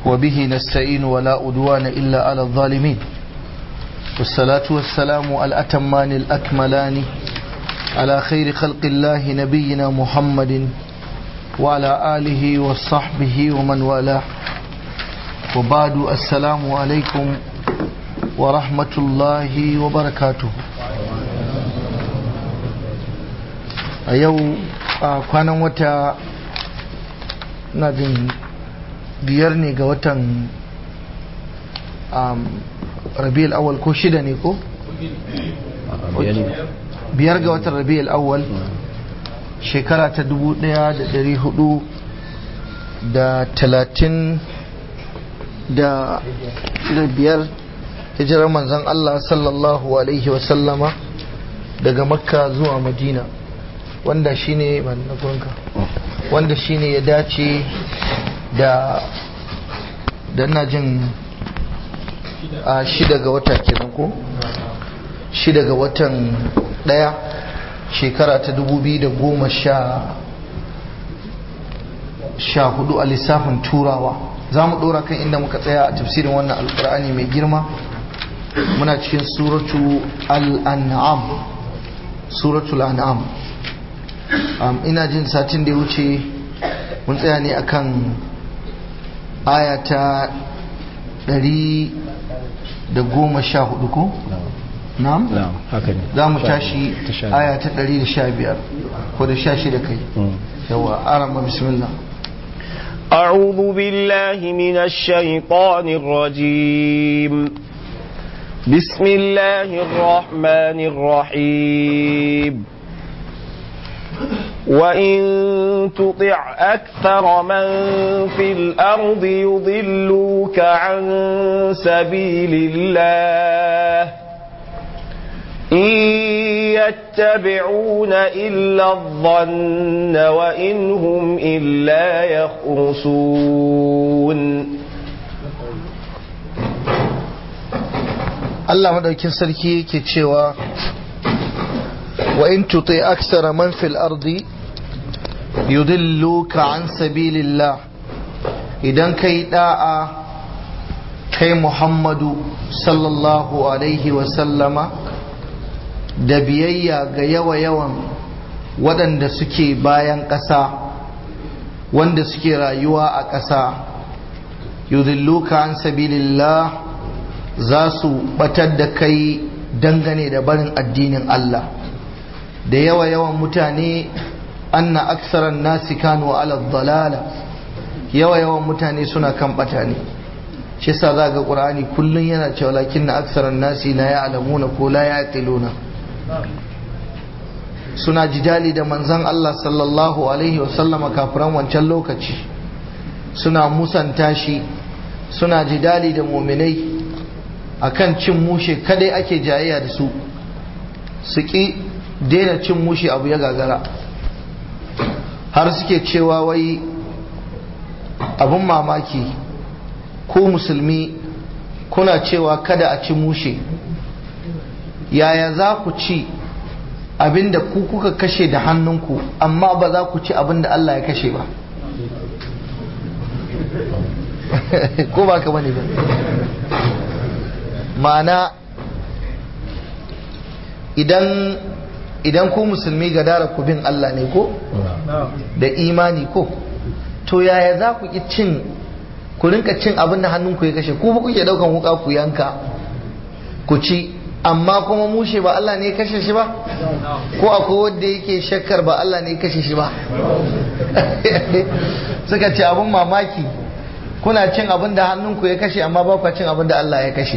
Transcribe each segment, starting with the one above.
وبه نستعين ولا أدوان إلا على الظالمين والصلاة والسلام الأتمان الأكملان على خير خلق الله نبينا محمد وعلى آله وصحبه ومن والاه وبعد السلام عليكم ورحمة الله وبركاته a yau a kwanan wata na jin biyar ne ga watan rabi'ul awal ko shida ne ko? biyar ga watan rabi'ul awal shekara ta dubu daya da dari hudu da talatin da biyar hijirar manzan Allah sallallahu alaihi wasallama daga makka zuwa madina wanda shine wanda shine ya dace da da na jin a shida ga wata kenan ko shida ga watan daya shekara ta dubu biyu da goma sha sha hudu a lissafin turawa za mu dora kan inda muka tsaya a tafsirin wannan alkur'ani mai girma muna cikin suratu al-an'am suratul an'am ina jin satin da ya wuce mun tsaya ne akan aya ta ɗari da goma sha hudu ko? na'am? za mu tashi aya ta ɗari da sha biyar ko da sha shida kai yawa arama bismillah أعوذ بالله من الشيطان الرجيم بسم الله الرحمن الرحيم وإن تطع أكثر من في الأرض يضلوك عن سبيل الله إن يتبعون إلا الظن وإن هم إلا يخرصون Allah madaukin sarki yake cewa wa in tuti aksara man fil ardi yudilluka an sabilillah idan kai da'a kai Muhammadu sallallahu alaihi wa sallama da biyayya ga yawa yawan waɗanda suke bayan ƙasa wanda suke rayuwa a ƙasa yudilluka an sabilillah za su batar da kai dangane da barin addinin Allah da yawa yawan mutane anna aksaran nasi kanu ala dalala yawa yawan mutane suna kan bata ne shi yasa za ga qur'ani kullun yana cewa lakin na aksaran nasi la ya'lamuna ko la ya'qiluna suna jidali da manzon Allah sallallahu alaihi wa sallama kafiran wancan lokaci suna musanta shi suna jidali da muminai akan cin mushe kadai ake jayayya da su su ki daina cin mushe abu ya gagara har suke cewa wai abin mamaki ko musulmi kuna cewa kada a ci mushe yaya za ku ci abinda ku kuka kashe da hannunku amma ba za ku ci abinda Allah ya kashe ba ko ba ka bane ba ma'ana idan idan ku musulmi ga dara ku bin Allah ne ko da imani ko to yaya za ku ki cin ku rinka cin abin da hannunku ya kashe ku ba kuke daukan wuka ku yanka ku ci amma kuma mushe ba Allah ne ya kashe shi ba ko akwai wanda yake shakkar ba Allah ne ya kashe shi ba suka ce abin mamaki kuna cin abin da hannunku ya kashe amma ba ku cin abin da Allah ya kashe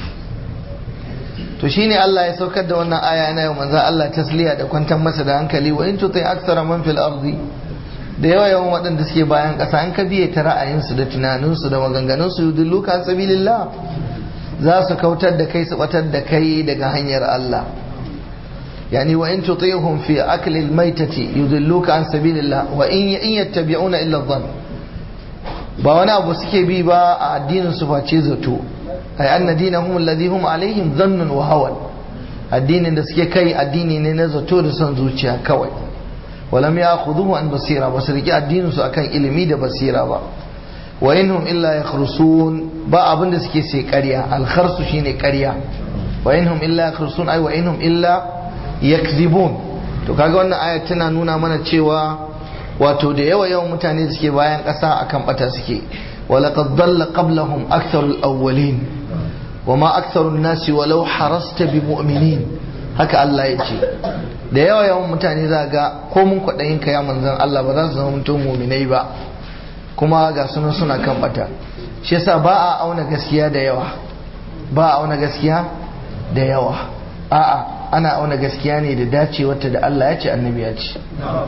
to shine Allah ya saukar da wannan aya yana yau manzo Allah tasliya da kwantar masa da hankali wa in tutai aksara man fil ardi da yawa yawan waɗanda suke bayan ƙasa an ka biye ta ra'ayinsu da tunaninsu da maganganunsu yudilluka an sabilillah za su kautar da kai su batar da kai daga hanyar Allah yani wa in tutihum fi akli almaytati yudilluka an sabilillah wa in in yattabi'una illa dhann ba wani abu suke bi ba a addinin su face zato ay anna dinahum alladhi hum alaihim dhannun wa hawan addinin da suke kai addini ne na zato da son zuciya kawai walam ya khuduhu an basira ba su riƙe addinin su akan ilimi da basira ba wa inhum illa yakhrusun ba abin da suke sai ƙarya alkharsu shine ƙarya wa inhum illa yakhrusun ai wa inhum illa yakzibun to kaga wannan aya tana nuna mana cewa wato da yawa yawan mutane da suke bayan ƙasa akan bata suke ولقد ضل قبلهم أكثر الأولين وما أكثر الناس ولو حرصت بمؤمنين haka Allah ya ce da yawa yawan mutane za ga ko mun kwaɗayin ka ya manzan Allah ba za su zama mutum muminai ba kuma ga sunan suna kan bata shi yasa ba a auna gaskiya da yawa ba a auna gaskiya da yawa a'a ana auna gaskiya ne da dacewarta da Allah ya ce annabi ya ce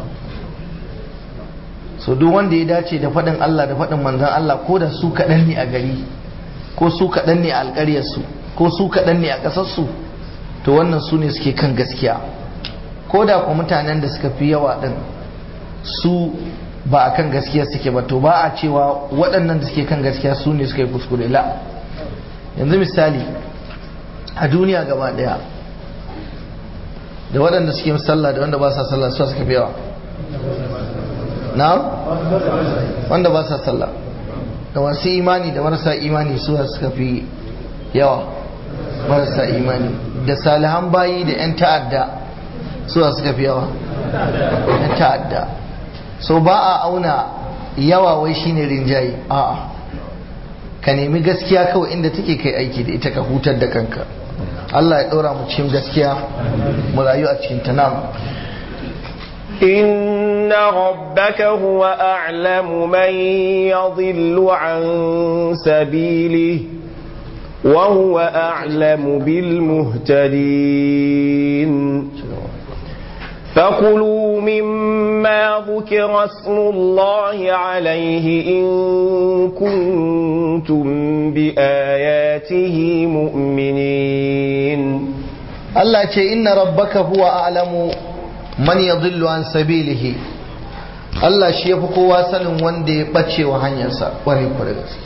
so duk wanda ya dace da faɗin Allah da faɗin manzan Allah ko da su kaɗan ne a gari ko su kaɗan ne a alƙaryarsu ko su kaɗan ne a ƙasarsu to wannan su ne suke kan gaskiya ko da ku mutanen da suka fi yawa ɗin su ba a kan gaskiya suke ba to ba a cewa waɗannan da suke kan gaskiya su ne suka yi kuskure la yanzu misali a duniya gaba ɗaya da waɗanda suke sallah da wanda ba sa sallah su suka fi yawa na'am wanda ba sa sallah da masu imani da marasa imani su suka fi yawa marasa imani da salihan bayi da 'yan ta'adda su suka fi yawa 'yan ta'adda so ba a auna yawa wai shine rinjaye a'a ka nemi gaskiya kawai inda take kai aiki da ita ka hutar da kanka Allah ya ɗora mu cikin gaskiya mu rayu a cikin tanam إن ربك هو أعلم من يضل عن سبيله وهو أعلم بالمهتدين فكلوا مما ذكر اسم الله عليه إن كنتم بآياته مؤمنين Allah ce inna rabbaka huwa a'lamu man yadhillu an sabilihi Allah shi yafi kowa sanin wanda ya bace wa hanyarsa kwarai kwarai gaske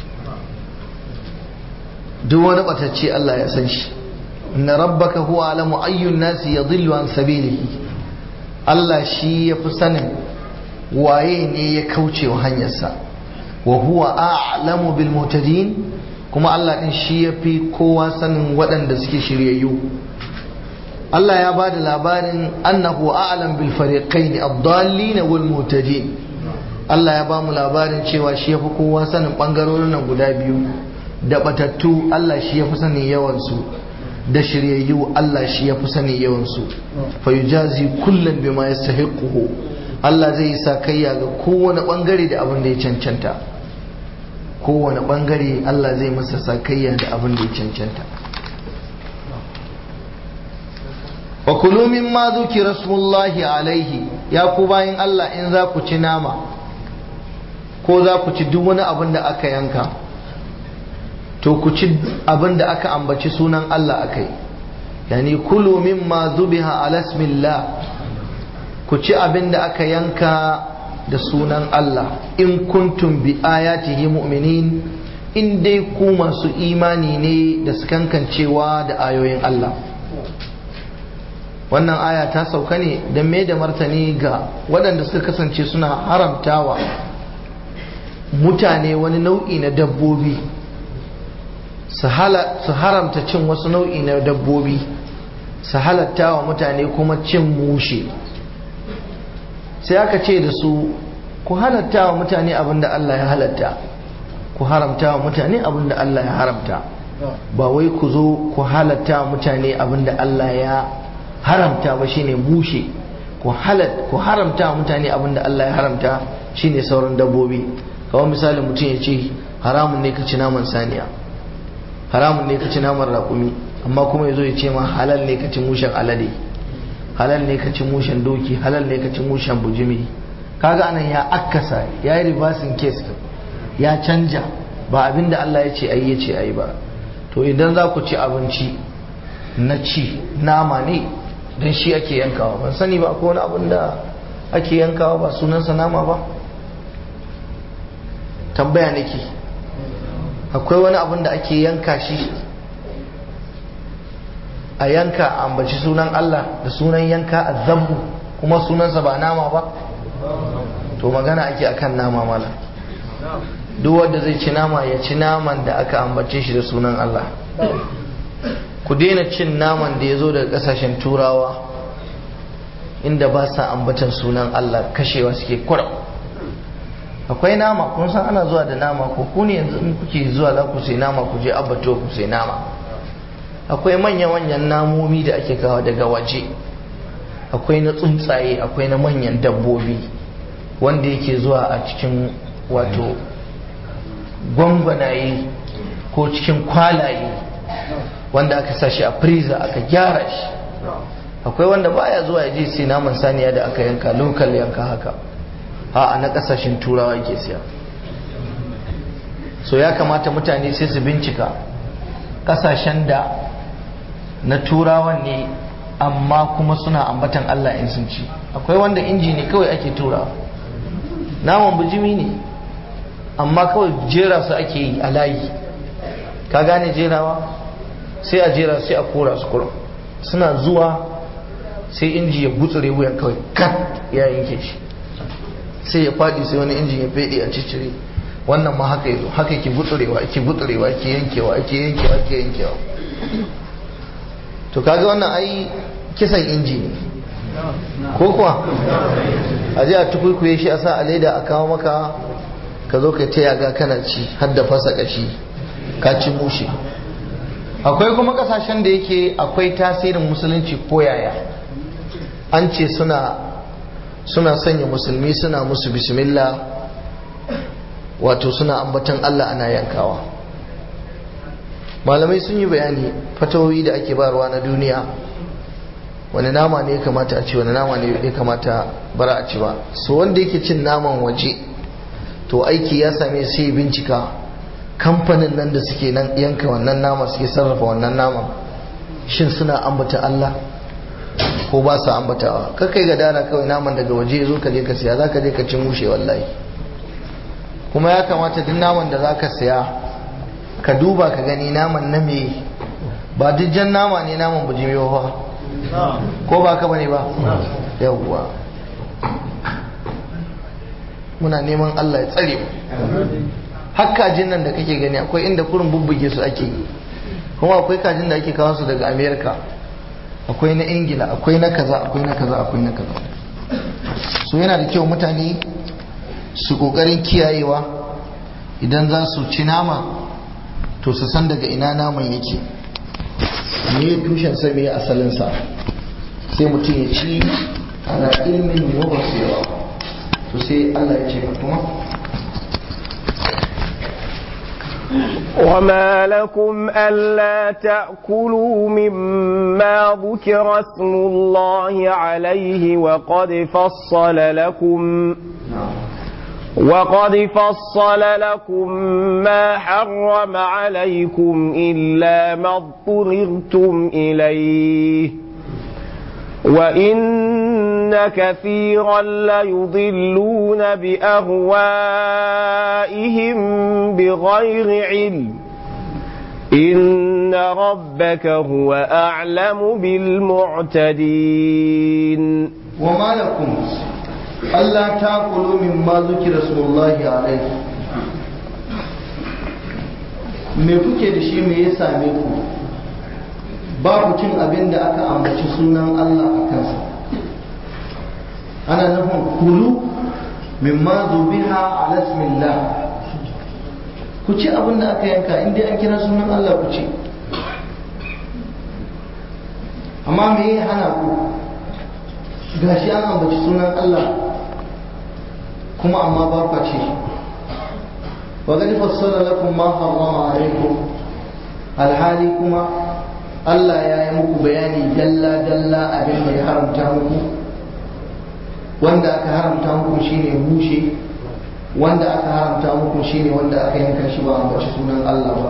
duk wani batacce Allah ya san shi inna rabbaka huwa a'lamu ayyun nasi yadhillu an sabilihi Allah shi yafi sanin waye ne ya kauce wa hanyarsa wa huwa a'lamu bil muhtadin kuma Allah din shi yafi kowa sanin waɗanda suke shiryayyu Allah ya bada labarin annahu a'lam bil fariqain ad-dallin wal muhtadin Allah ya ba mu labarin cewa shi yafi kowa sanin bangarorin nan guda biyu da batattu Allah shi yafi sanin yawan su da shiryayyu Allah shi yafi sanin yawan su fa yujazi kullan bima yastahiquhu Allah zai yi sakayya ga kowane bangare da abin da ya cancanta kowane bangare Allah zai masa sakayya da abin da ya cancanta wa kulu mimma dhukira smullahi alaihi ya ku bayin Allah in za ku ci nama ko za ku ci duk wani abin da aka yanka to ku ci abin da aka ambaci sunan Allah akai yani kulu mimma zubiha ala ismillah ku ci abin da aka yanka da sunan Allah in kuntum bi ayatihi mu'minin in dai ku masu imani ne da sukankancewa da ayoyin Allah wannan aya ta sauka ne don mai da martani ga waɗanda suka kasance suna haramtawa mutane wani nau'i na dabbobi su haramta cin wasu nau'i na dabbobi su halatta wa mutane kuma cin mushe sai aka ce da su ku halatta wa mutane abin da Allah ya halatta ku haramta wa mutane abin da Allah ya haramta ba wai ku zo ku halatta wa mutane abin da Allah ya haramta ba shine mushe ku halat ku haramta wa mutane abin da Allah ya haramta shine sauran dabbobi kawai misali mutum ya ce haramun ne ka ci naman saniya haramun ne ka ci naman raƙumi amma kuma ya zo ya ce ma halal ne ka ci mushen alade halal ne ka ci mushen doki halal ne ka ci mushen bujimi kaga anan ya akkasa ya yi reversing case ya canja ba abin da Allah ya ce ayi ya ce ayi ba to idan za ku ci abinci na ci nama ne don shi ake yankawa ban sani ba ko wani abin da ake yankawa ba sunansa nama ba tambaya nake akwai wani abin da ake yanka shi a yanka a ambaci sunan Allah da sunan yanka a zambu kuma sunansa ba nama ba to magana ake akan nama mala duk wanda zai ci nama ya ci naman da aka ambace shi da sunan Allah ku daina cin naman da ya zo daga kasashen turawa inda ba sa ambatan sunan Allah kashewa suke kura akwai nama kun san ana zuwa da nama ko ku ne yanzu in kuke zuwa za ku sai nama ku je abato ku sai nama akwai manya-manyan namomi da ake kawo daga waje akwai na tsuntsaye akwai na manyan dabbobi wanda yake zuwa a cikin wato gwangwanaye ko cikin kwalaye wanda aka sa shi a freezer aka gyara shi akwai wanda baya zuwa ya je sai naman saniya da aka yanka lokal yanka haka a na kasashen turawa yake siya so ya kamata mutane sai su bincika kasashen da na turawan ne amma kuma suna ambatan Allah in sun ci akwai wanda inji ne kawai ake turawa naman bijimi ne amma kawai jera su ake yi a layi ka gane jerawa sai a jera sai a kora su kura suna zuwa sai inji ya gutsure wuyan kawai kat ya yanke shi sai ya faɗi sai wani injin ya fede a cicire wannan ma haka yazo haka ke gutsurewa ake gutsurewa ake yankewa ake yankewa ake yankewa to kaga wannan ai kisan inji ne ko kuwa a je a tukuikuye shi a sa a leda a kawo maka ka zo ka ta yaga kana ci har da fasa kashi ka ci mushe akwai kuma kasashen da yake akwai tasirin musulunci ko yaya an ce suna suna sanya musulmi suna musu bismillah wato suna ambatan Allah ana yankawa malamai sun yi bayani fatawoyi da ake barwa na duniya wani nama ne ya kamata a ci wani nama ne ya kamata bara a ci ba so wanda yake cin naman waje to aiki ya same sai bincika kamfanin nan da suke nan yanka wannan nama suke sarrafa wannan naman shin suna ambata Allah ko ba su ambatawa kakai ga dana kawai naman daga waje zo ka je ka siya za ka je ka ci mushe wallahi kuma ya kamata duk naman da za ka siya ka duba ka gani naman na me ba duk jan nama ne naman bujimi ba ko ba ka bane ba yawwa muna neman Allah ya tsare mu har kajin nan da kake gani akwai inda kurin bubbuge su ake yi kuma akwai kajin da ake kawo su daga america akwai na ingila akwai na kaza akwai na kaza akwai na kaza so yana da kyau mutane su kokarin kiyayewa idan za su ci nama to su san daga ina naman yake me tushen sa me asalin sa sai mutum ya ci ana ilmin wa basira to sai Allah ya ce kuma وما لكم ألا تأكلوا مما ذكر اسم الله عليه وقد فصل لكم وقد فصل لكم ما حرم عليكم إلا ما اضطررتم إليه وإن كثيرا ليضلون بأهوائهم بغير علم إن ربك هو أعلم بالمعتدين وما لكم ألا تأكلوا مما ذكر اسم الله عليه me kuke da shi me ya same ku babu cin abin da aka ambaci sunan Allah a kansa ana nufin kulu mimma zubiha ala ismillah ku ci abin da aka yanka inda an kira sunan Allah ku ci amma me ya hana ku gashi an ambaci sunan Allah kuma amma ba ku ce wa gani fassara lakum ma harrama alaikum alhali kuma Allah ya yi muku bayani dalla dalla abin da ya haramta muku wanda aka haramta muku shine bushe wanda aka haramta muku shine wanda aka yanka shi ba ambaci sunan Allah ba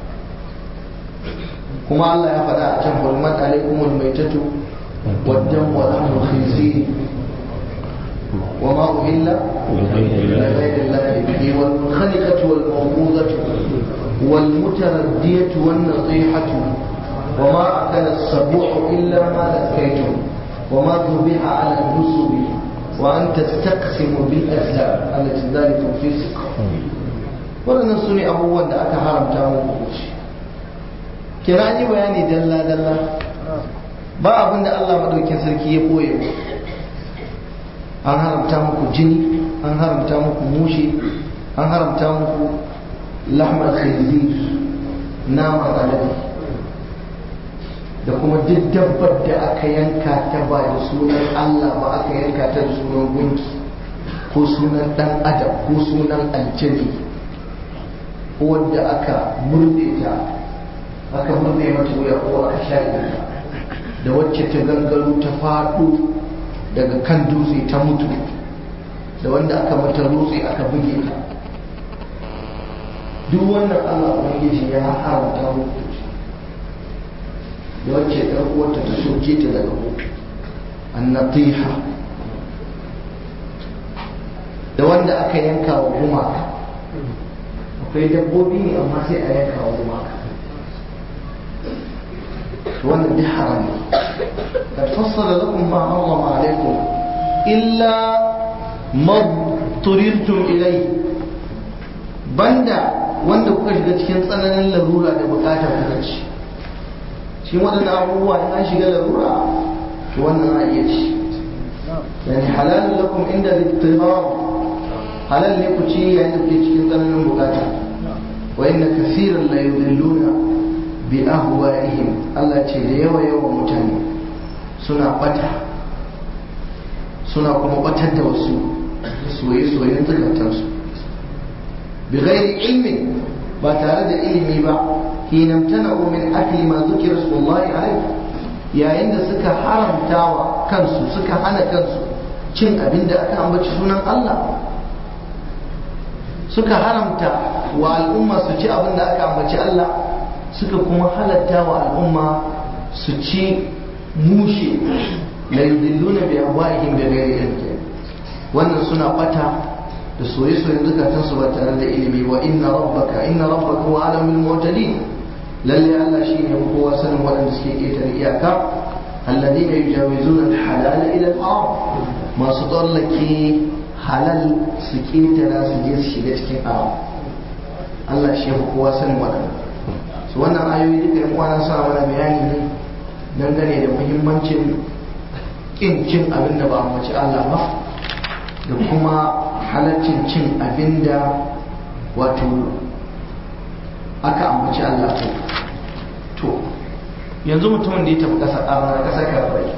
kuma Allah ya faɗa a can hurmat alaikumul maitatu والدم ولحم الخنزير وما أهل لغير الله به والمنخنقة والموقوذة والمتردية والنطيحة وما أكل السبوع إلا ما ذكيتم وما ذبح على النصب وأن تستقسموا بالأزلام التي ذلك فسق waɗannan su ne abubuwan da aka haramta muku ci kira yi bayani dalla-dalla ba abin da Allah maɗaukin sarki ya ɓoye an haramta muku jini an haramta muku mushe an haramta muku lahmar khinzir naman alade da kuma duk dabbar da aka yanka ta ba da sunan Allah ba aka yanka ta da sunan gunki ko sunan dan adam ko sunan aljani ko wanda aka murde ta aka murde mata wuya ko aka shaƙe ta da wacce ta gangaro ta faɗo daga kan dutse ta mutu da wanda aka mata rutse aka buge ta duk wannan Allah ubangiji ya haramta muku da wacce ɗan uwarta ta soke ta daga mutu annatiha da wanda aka yanka wa gumaka akwai dabbobi ne amma sai a yanka wa gumaka wannan duk haram ne قد فصل لكم ما حرم عليكم إلا ما اضطررتم إليه banda wanda kuka shiga cikin tsananin larura da bukata kuka ci shi waɗannan abubuwa in an shiga larura to wannan a iya ci yani halal lakum inda littibar halal ne ku ci yayin da kuke cikin tsananin bukata wa inna kaseeran la yudilluna bi ahwa'ihim Allah ce da yawa yawa mutane suna bata suna kuma batar da wasu soye-soyen zukatansu bi ghairi ilmin ba tare da ilimi ba hina imtana'u min akli ma zukira sallallahu alaihi yayin da suka haramta wa kansu suka hana kansu cin abin da aka ambaci sunan Allah suka haramta wa al'umma su ci abin da aka ambaci Allah suka kuma halatta wa al'umma su ci mushe la yudilluna bi ahwa'ihim bi ghairi ilm wannan suna bata da soye-soyen zukatan su ba tare da ilimi wa inna rabbaka inna rabbaka huwa alamul mu'tadin lalle Allah shine kowa sanin waɗanda suke ƙetare iyaka alladhina yujawizuna al-halala ila al-haram masu tsallake halal su ƙetara su je su shiga cikin haram Allah shi kowa sanin waɗanda su wannan ayoyi duka yan uwana suna mana bayani ne dangane da muhimmancin kin cin abin da ba a mace Allah ba da kuma halaccin cin abin da wato aka ambaci Allah ko to yanzu mutumin da ya tafi ƙasa ƙara ƙasar kafirai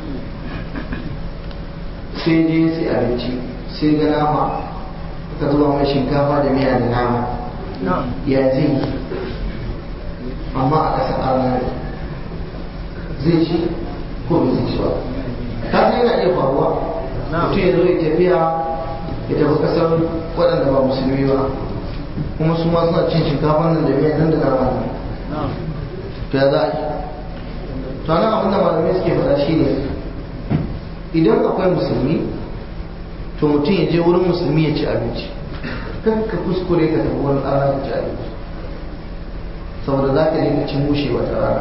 sai je sai abinci sai ga nama ka zuba mai shinkafa da miya da nama ya zai yi amma a ƙasar ƙara zai ci ko bai zai ci ba ka san yana iya faruwa mutum ya zo ya tafiya ya tafi kasar waɗanda ba musulmi ba kuma su ma suna cin shinkafa nan da miya nan da nama nan to ya za a yi to nan abin da malamai suke faɗa shi ne idan akwai musulmi to mutum ya je wurin musulmi ya ci abinci kan ka kuskure ka tafi wurin ɗana ka ci abinci saboda za ka dinga cin mushe wata rana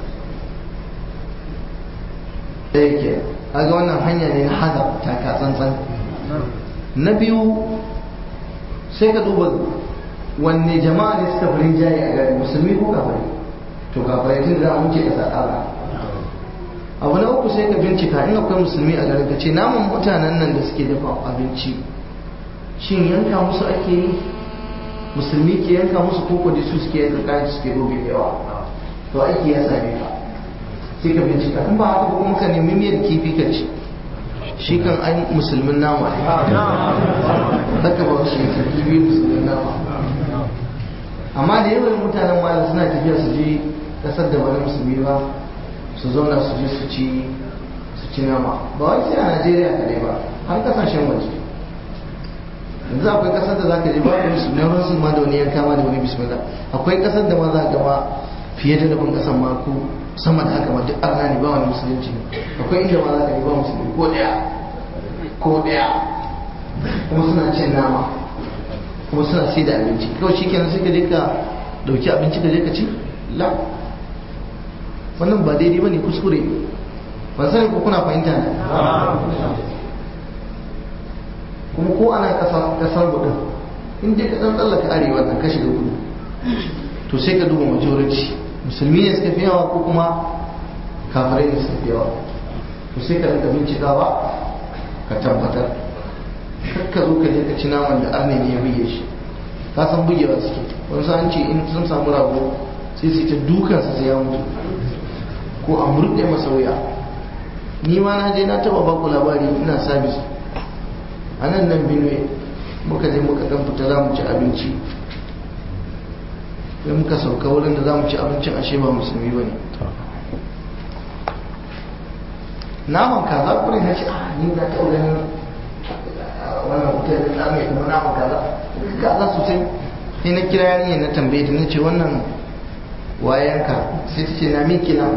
ɗaya ke ga wannan hanya ne na hada taka tsantsan na biyu sai ka duba wanne jama'a ne suka farin jaye a gari musulmi ko kafari to kafari tun da mun ce ka tsara abu na uku sai ka bincika in akwai musulmi a garin ka ce naman mutanen nan da suke dafa abinci shin yanka musu ake yi musulmi ke yanka musu koko da su suke yanka kayan suke gobe da yawa to aiki ya same ka sai ka bincika in ba haka ba kuma ka nemi miyar kifi ka ci shi kan ai musulmin nama ne haka ba shi ka kifi musulmin nama amma da yawan mutanen malam suna tafiya su je kasar da wani musulmi ba su zauna su je su ci su ci nama ba wai sai a najeriya kadai ba har kasashen waje yanzu akwai kasar da zaka je ba da musulmi ruwan su ma da wani yanka ma da wani bismillah akwai kasar da ma za ka ma fiye da rabin kasan ma ko sama da haka ma duk arna ne ba wani musulunci akwai inda ma za ka yi ba musulmi ko daya ko daya kuma suna cin nama kuma suna sai da abinci kawai shi kenan sai ka je ka dauki abinci ka je ka ci la wannan ba daidai bane kuskure ban sani ko kuna fahimta ne kuma ko ana kasar kasar gudun in dai ka dan tsallaka arewa nan ka shiga kudu to sai ka duba majority musulmi ne suka fi yawa ko kuma kafirai ne suka fi yawa to sai ka rinka bincikawa ka tabbatar kar ka zo ka je ka ci naman da arne ne ya buge shi ka san bugewa suke wani sa'an ce in sun samu rago sai su ta dukansa sai ya mutu ko a murɗe masa wuya ni ma na je na taba baku labari ina sabis a nan nan benue muka je muka dan fita za mu ci abinci sai muka sauka wurin da za mu ci abincin ashe ba musulmi ba ne naman kaza kure na ce ah ni na taɓa ganin wannan hotel din na mai kuma naman kaza kaza sosai sai na kira yarinya na tambaye ta na ce wannan wayanka sai ta ce na miki nan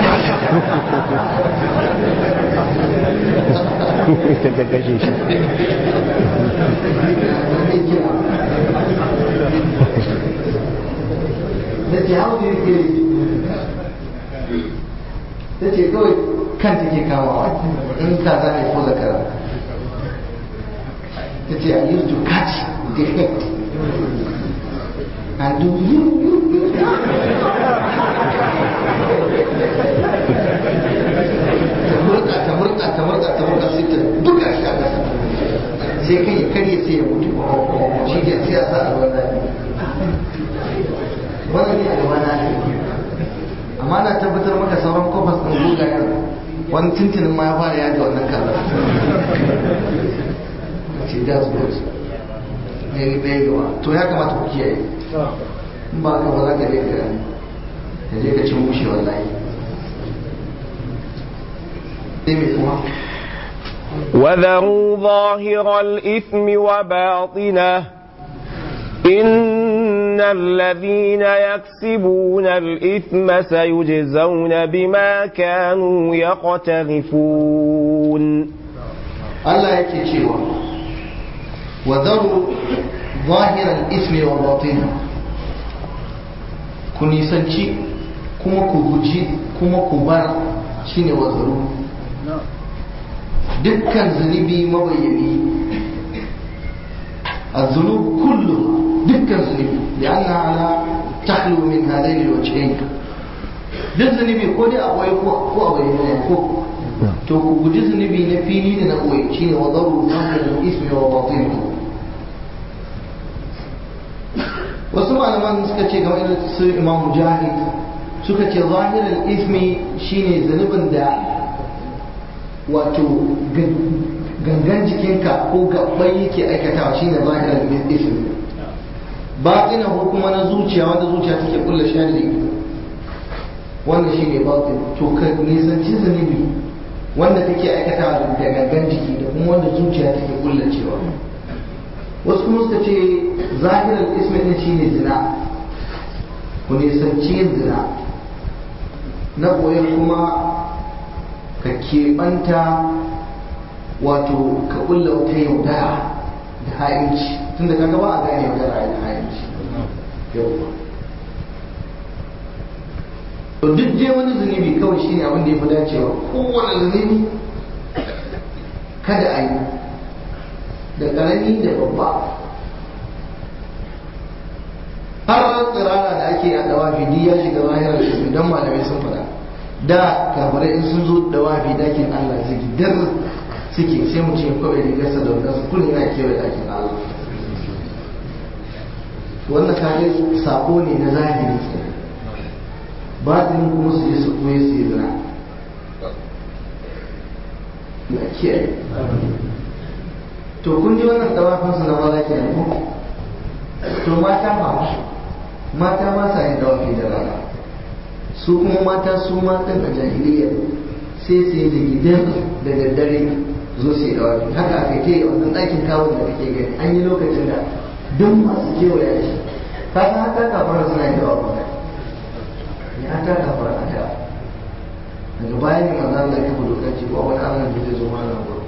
ta ta kashe shi da ce hau da ke ta ce kawai kan take kamawa in ka za ne ko zakara ta ce i used to catch the head and do you you you ta murka ta murka ta murka ta murka sai ta buga shi a ƙasa sai kai ya karye sai ya mutu shi ke sai ya sa a ruwan zafi wannan ne a gaba na ne amma na tabbatar maka sauran kofas ɗin gugayen wani tuntunin ma ya fara yaji wannan kaza ce that's good ne ne gaba to ya kamata ku kiyaye in ba ka ba za ka je ka ka je ka cin mushe wallahi sai mai kuma وذروا ظاهر الإثم وباطنه إن الذين يكسبون الإثم سيجزون بما كانوا يقترفون Allah yake cewa wa zaru zahiran ismi wa batin ku nisanci kuma ku guji kuma ku bar shine wa zaru dukkan zunubi mabayyani الذنوب كلها دكا ذنوب لأنها على تخلو من هذين الوجهين duk zunubi ko dai a ɓoye ko a bayyana ko to ku guji zunubi na fili da na ɓoye shi ne wa zaru zahirin ismi wa batin wasu malaman suka ce game da su imam mujahid suka ce zahirin ismi shine zunubin da wato gangan jikinka ko gabbai yake aikatawa shine zahirin ismi batina ko kuma na zuciya wanda zuciya take kulla sharri wanda shine batin to ka nisanci zunubi wanda take aikatawa da gangan jiki da kuma wanda zuciya take kulla cewa wasu kuma suka ce zahirar ismi din shine zina ku nisanci yin zina na koyar kuma ka keɓanta wato ka kulla wata yaudara da ha'inci tunda kaga ba a gane yaudara da ha'inci yauwa to duk dai wani zunubi kawai shine abin da ya fi dacewa kowane zunubi kada a yi da ƙarami da babba har tsirara da ake a dawafi duk ya shiga zahirar ismi don malamai sun faɗa da kafirai in sun zo dawafi dakin Allah zai dar suke sai mu ce kawai rigarsa da wadansu kullum yana kewaye dakin Allah wannan kage sako ne na zahiri batinin kuma su je su koye su yi zina na kiyaye to kun ji wannan dawafin su na maza ke ko to mata ma mata ma sa yin dawafi da rana su kuma mata su matan a jahiliya sai su yi da gidan da daddare zo su yi dawafi haka aka ke wannan ɗakin kawon da kake gani an yi lokacin da duk masu kewaya shi ka san haka kafara suna yin dawafi ya ta kafara a da daga bayan ne manzan Allah ya kafa dokar ce ba wani Allah da zai zo mana gurin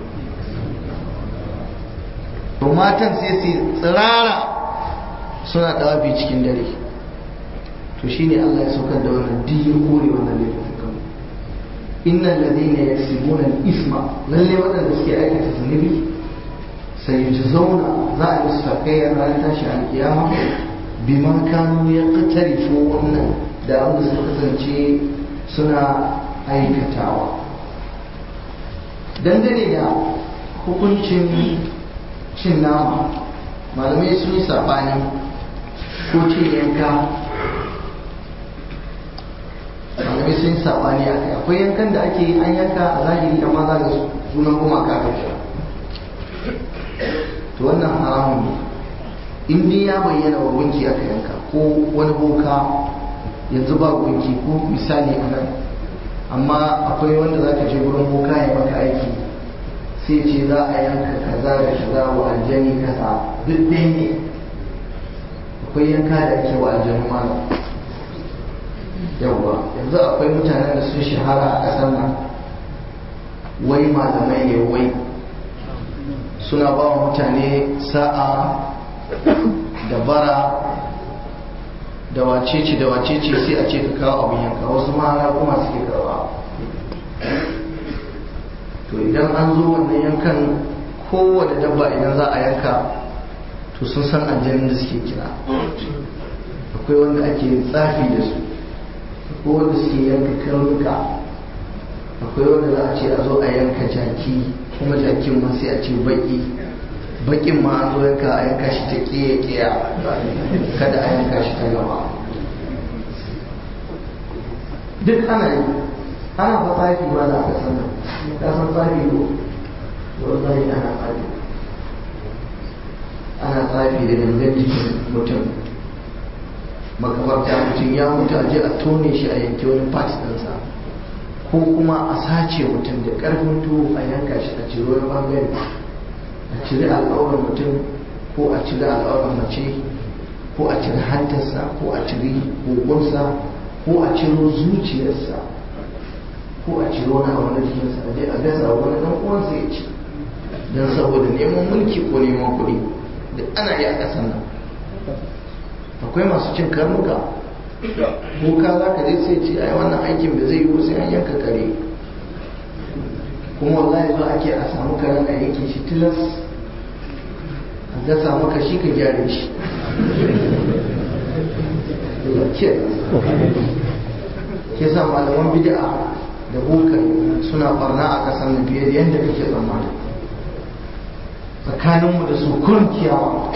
to matan sai su tsirara suna dawafi cikin dare to shine Allah ya saukar da wannan diyin kore wannan laifin innal ladina yaksibuna al-isma lalle wadanda suke aikata zunubi sai ji zauna za a yi su takayyar ranar tashi alkiyama bima kanu ya katarifo wannan da abin da suka kasance suna aikatawa dangane da hukuncin cin nama malamai sun yi saɓani ko cin yanka malamai sun yi saɓani a kai akwai yankan da ake an yanka a zahiri amma za ga sunan gumaka ka kira to wannan haramun ne in dai ya bayyana wa gunki aka yanka ko wani boka yanzu ba gunki ko misali a nan amma akwai wanda za ka je gurin boka ya maka aiki sai ce za a yanka kaza da kaza wa aljani kaza duk ɗaya ne akwai yanka da ake wa aljanu malam yawwa yanzu akwai mutanen da sun shahara a ƙasar nan wai malamai ne wai suna ba wa mutane sa'a da bara da wacece da wacece sai a ce ka kawo abin yanka wasu ma kuma suke karba to idan an zo wannan yankan kowane dabba idan za a yanka to sun san aljanin da suke kira akwai wanda ake tsafi da su akwai wanda suke yanka karnuka akwai wanda za a ce a zo a yanka jaki kuma jakin ma sai a ce baki bakin ma an zo yanka a yanka shi ta kiye kiya kada a yanka shi ta gaba duk ana yi ana fa tsafi ba za ka sanar ka san tsafi ko wallahi ana tsafi ana tsafi da gangan jikin mutum makabarta mutum ya mutu a je a tone shi a yanke wani part ɗinsa ko kuma a sace mutum da ƙarfin tuwo a yanka shi a ciro wani bangare a cire al'aurar mutum ko a cire al'aurar mace ko a cire hantarsa ko a cire kogonsa ko a ciro zuciyarsa ko a ciro wani abu na jikinsa a je a gasa wani dan uwansa ya ci don saboda neman mulki ko neman kuɗi da ana yi a ƙasar nan akwai masu cin karnuka ko ka za ka je sai ce ai wannan aikin da zai yi sai an yanka kare kuma wallahi zo ake a samu karen a yanke shi tilas a gasa maka shi ka gyare shi ke sa malaman bid'a da bokai suna barna a ƙasar nan fiye da yadda kake tsammani tsakaninmu da su kurkiyawa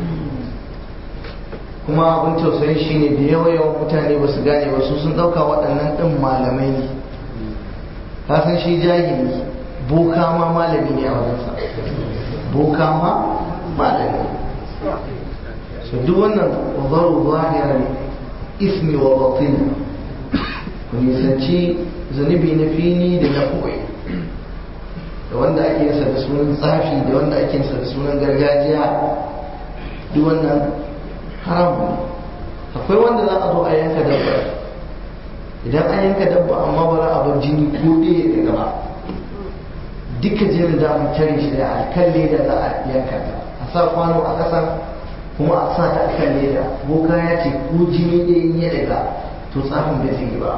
kuma abin tausayi shine da yawa yawan mutane ba su gane ba su sun ɗauka waɗannan ɗin malamai ne ka san shi jahili boka ma malami ne a wajensa boka ma malami so duk wannan wazaru zahirar ismi wa batin ku nisanci zunubi na fili da na koyi da wanda ake yinsa da sunan tsafi da wanda ake yinsa da sunan gargajiya duk wannan haram ne akwai wanda za a zo a yanka dabba idan an yanka dabba amma ba za a bar jini ko ɗaya daga ba duka jinin da mu tare shi da alkan leda za a yanka ta a sa kwano a ƙasa kuma a sa ta akan leda boka ya ce ko jini ɗaya ya daga to tsafin bai zai yi ba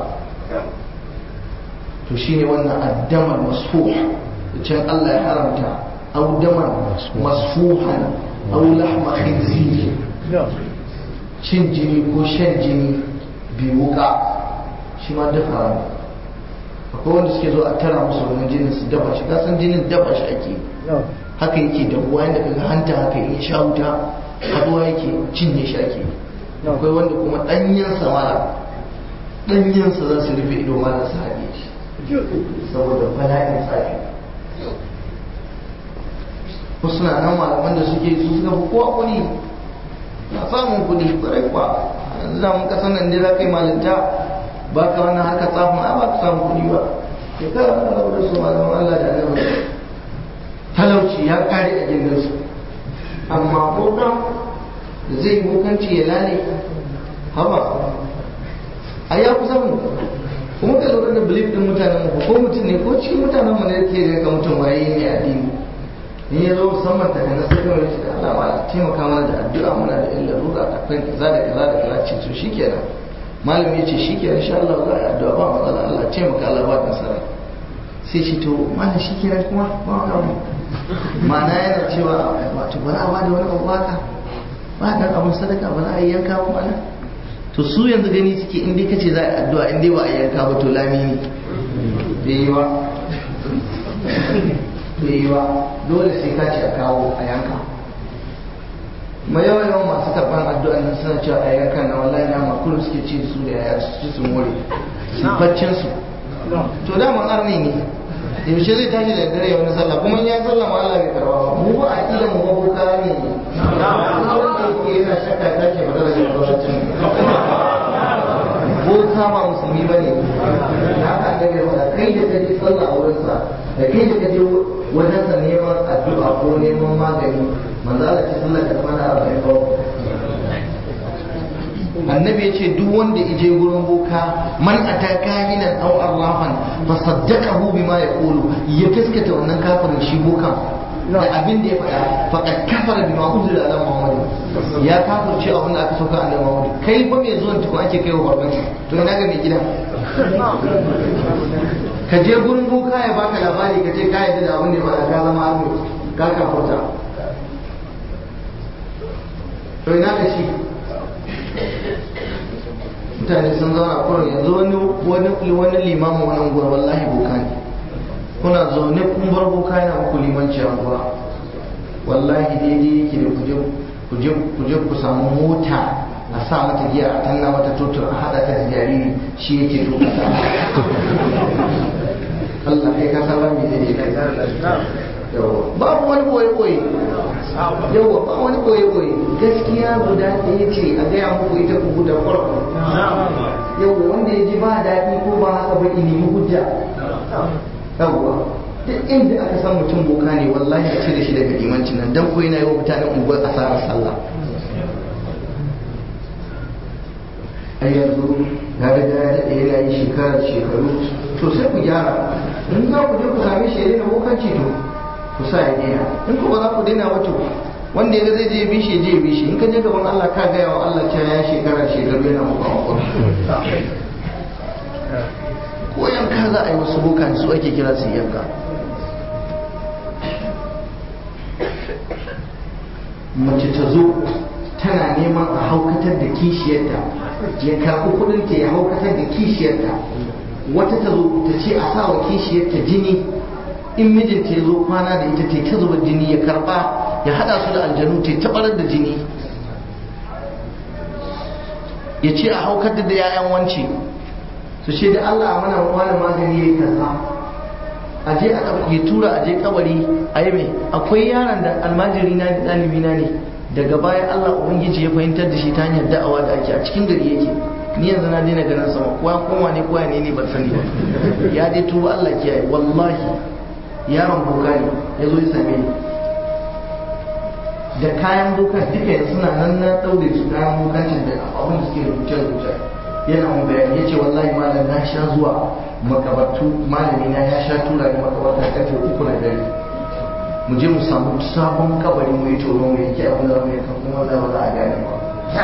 to shine wannan addamar masfuh da can Allah ya haramta au damar masfuhan au lahma khinzir cin jini ko shan jini bi wuka shi ma duk haram akwai wanda suke zo a tara musu wannan jinin su dafa shi kasan jinin dafa shi ake haka yake da ruwa yadda kaga hanta haka in sha wuta haduwa yake cinye shi ake akwai wanda kuma danyen samara danyen sa za su rufe ido ma su haɗe shi saboda bala'in tsafi wasu na nan malaman da suke su suka fi kowa kuɗi na samun kuɗi ƙwarai kwa yanzu da mun kasan nan da kai malinta ba ka wannan haka tsafin a ba ka samu kuɗi ba ya ka rabu da su malaman Allah da annabi talauci ya kare a gindin su amma bokan da zai yi bokanci ya lale haba a ya kusa mu kuma ka lura da belief din mutanen mu ko mutum ne ko cikin mutanen mu ne ke ga mutum waye ne addini in ya zo musamman ta kana sai kawai ce Allah ma taimaka mana da addu'a muna da illa ruka akwai kaza da kaza da kaza ce to shikenan malami ya ce shikenan insha Allah za a yi addu'a ba matsala Allah taimaka Allah ba nasara sai ce to malam shikenan kuma ba wani abu ma'ana yana cewa wato ba za a bada wani abu haka ba dan abun sadaka ba za a yi yanka ba mana to su yanzu gani suke in dai kace za a yi addu'a in dai ba a yi yanka ba to lami ne bai yi ba bai yi ba dole sai ka ce a kawo a yanka ma yawan yawan masu karɓar addu'a nan suna cewa a yankan na wallahi na makulu suke ci su da yaya su ci su more su baccin su to dama arni ne yaushe zai tashi da dare wani sallah kuma in ya sallah ma Allah bai karba ba mu ba a kila mu babu kaya ne wanda yake yana shakka tashi ba daga masallacin boka ba musulmi ba ne da haka da bai wada kai da kaje sallah a wurinsa da kai da kaje wajen sa neman addu'a ko neman magani manzo Allah ce sallah ka kwana arba'in ba annabi ya ce duk wanda ije gurin boka man ata kahinan aw arrafan fa saddaqahu bima yaqulu ya gaskata wannan kafirin shi bokan da abin da ya faɗa faqad kafara bima unzila ala muhammad ya kafirce abin da aka sauka annabi muhammad kai ba mai zuwan tukun ake kaiwa farmaki to ina ga mai gidan ka je gurin boka ya baka labari ka ce ka yadda da abin da ya faɗa ka zama arme ka kafurta to ina ka shi mutane sun zauna kurin yanzu wani wani wani limamu wani unguwar wallahi boka ne kuna zaune kun bar boka yana muku limanci a unguwa wallahi daidai yake da kuje kuje kuje ku samu mota a sa mata giya a tanna mata totur a hada ta da jariri shi yake tuka ta Allah kai ka san rami zai babu wani boye-boye yawa ba wani boye-boye gaskiya guda ɗaya ce a gaya muku ita ku guda farko yawa wanda ya ji ba daɗi ko ba haka ba nemi hujja yawa duk inda aka san mutum boka ne wallahi a cire shi daga limancin nan dan ko yana yi wa mutanen unguwar asarar sallah a yanzu ya riga ya daɗe yana yi shekarar shekaru to sai ku gyara in za ku je ku same shi ya daina bokanci to ku sa ya daina in ku ba za ku daina ba to wanda ya zai je bi shi je bi shi in ka je gaban Allah ka gaya wa Allah cewa ya shekara shekaru yana muka makon ko yanka za a yi wasu bokan su ake kira su yanka mace ta zo tana neman a haukatar da kishiyarta ya karɓi kuɗinta ya haukatar da kishiyarta wata ta zo ta ce a sa wa kishiyarta jini in mijinta ya zo kwana da ita ta ta zuba jini ya karba ya hada su da aljanu ta tabarar da jini ya ce a haukar da yayan wance su ce da Allah a mana wani magani ya yi kaza a je a ɗauke tura a je kabari a yi mai akwai yaron da almajiri na ɗalibi na ne daga baya Allah ubangiji ya fahimtar da shi ta hanyar da'awa da ake a cikin gari yake ni yanzu na daina ganin sama kowa koma ne kowa ne ne ban sani ba ya dai tuba Allah kiyaye wallahi yaron boka ne ya zo ya same ni da kayan boka duka yanzu suna nan na ɗaure su kayan bokancin da abin da suke rubuce rubuce yana mun bayani ya ce wallahi malam na sha zuwa makabartu malami na ya sha tura ni makabarta karfe uku na dare mu je mu samu sabon kabari mu yi tono mu yanke abin da mu yanka kuma wallahi ba za a gane ba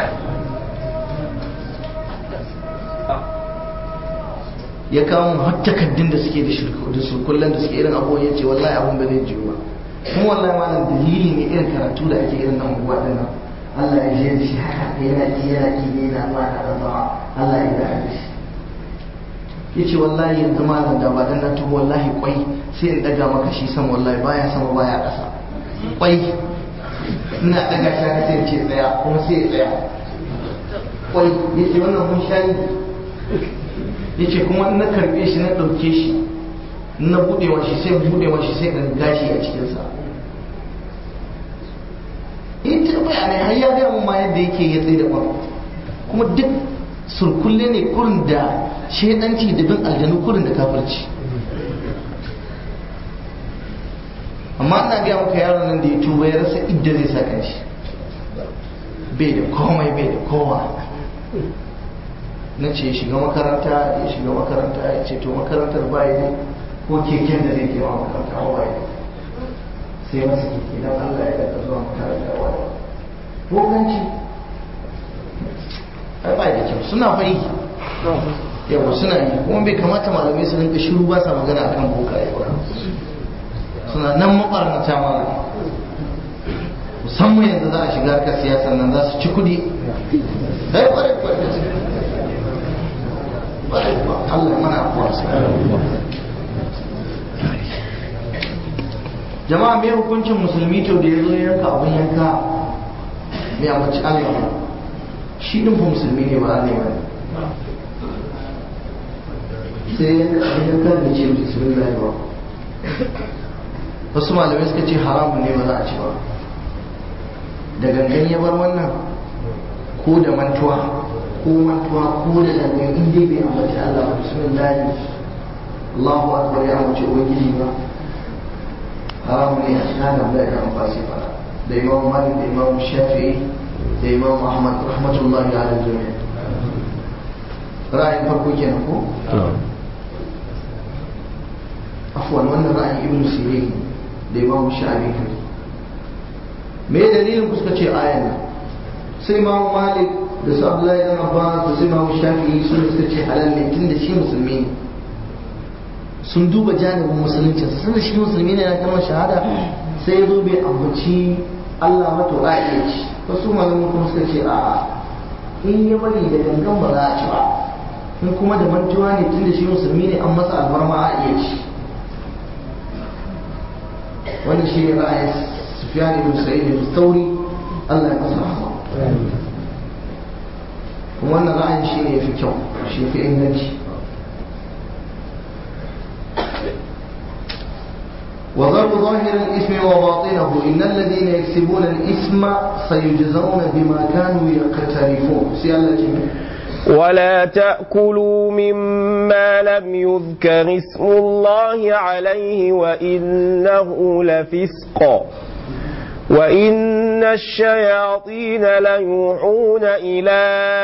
ya kawo mu har takaddun da suke da surkullen da suke irin abubuwan ya ce wallahi abun ba zai jiyo ba kuma wallahi malam dalili ne irin karatu da ake irin nan unguwa din nan Allah ya je da shi haka yana ki yana ki ne yana ma na da zama Allah ya da shi yace wallahi yanzu malam da ba dan na tuho wallahi kwai sai in daga maka shi sama wallahi baya sama baya kasa kwai ina daga shi haka sai in ce tsaya kuma sai ya tsaya kwai yace wannan mun shayi ya ce kuma na karbe shi na ɗauke shi na buɗe wa shi sai buɗe wa shi sai ga gashi a cikinsa in ta bayanai har ya gaya mun ma yadda yake ya tsaye da kwan kuma duk surkulle ne kurin da shaidanci da bin aljanu kurin da kafirci amma ana gaya maka yaron nan da ya tuba ya rasa idda zai sa kanshi bai da komai bai da kowa na ce shiga makaranta ya shiga makaranta ya ce to makarantar bayi ne ko keken da zai kewa makaranta a waye sai masa keke don Allah ya daga zuwa makaranta a waye bokanci ai ba da kyau suna fai yawa suna yi kuma bai kamata malamai su rinka shiru ba sa magana akan boka ya ba suna nan mabarnata mana musamman yanzu za a shiga harkar siyasa nan za su ci kudi dai kwarai kwarai kwarai Allah mana afuwa jama'a me hukuncin musulmi to da ya zo yanka abin yanka mai amince Allah shi din fa musulmi ne ba ne ba sai yanka abin yanka da ce bismillah ba wasu malamai suka ce haramun ne ba za a ci ba da gangan ya bar wannan ko da mantuwa ko mantuwa ko da gangan in dai bai ambaci Allah ba bismillah Allahu akbar ya amince ubangiji ba haramun ne a cikin hannun da ya amfasi fara da imam malik da imam shafi'i da imam ahmad rahmatullahi ala jami'a ra'ayin farko kenan ko afwan wannan ra'ayin ibn sirin da imam shafi'i kai me dalilin ku suka ce ayan nan sai imam malik da su abdullahi dan abbas da su imam shafi'i su suka ce halal ne tunda shi musulmi ne sun duba janibin musulunci sun shi musulmi ne na kalmar shahada sai ya zo bai ambaci Allah mato a iya ci wasu malamin kuma suka ce a in ya bari da gangan ba za a ci ba in kuma da mantuwa ne tun da shi musulmi ne an masa alfarma a iya ci wannan shi ne ra'ayin sufyan ibn sa'id ibn thawri Allah ya masa rahama kuma wannan ra'ayin shi ne yafi kyau shi fi inganci وضرب ظاهر الإثم وباطنه إن الذين يكسبون الإثم سيجزون بما كانوا يقترفون سيالة ولا تأكلوا مما لم يذكر اسم الله عليه وإنه لفسق وإن الشياطين ليوحون إلى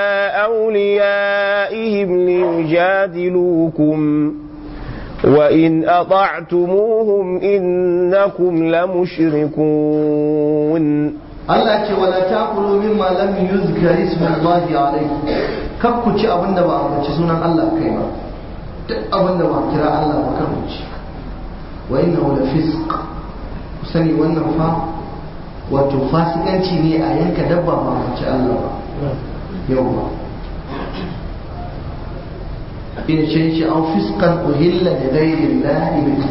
أوليائهم ليجادلوكم وإن أطعتموهم إنكم لمشركون Allah ce wala takulu mimma lam yuzkar ismullahi alayhi kar ku ci abin da ba a ambaci sunan Allah kai ba duk abin da ba a kira Allah ba kar ku ci wa innahu la fisq ku sani wannan fa wato fasikanci ne a yanka dabba ba a ambaci Allah ba yau ba in ce shi an fiskan uhilla da gairin lahi bihi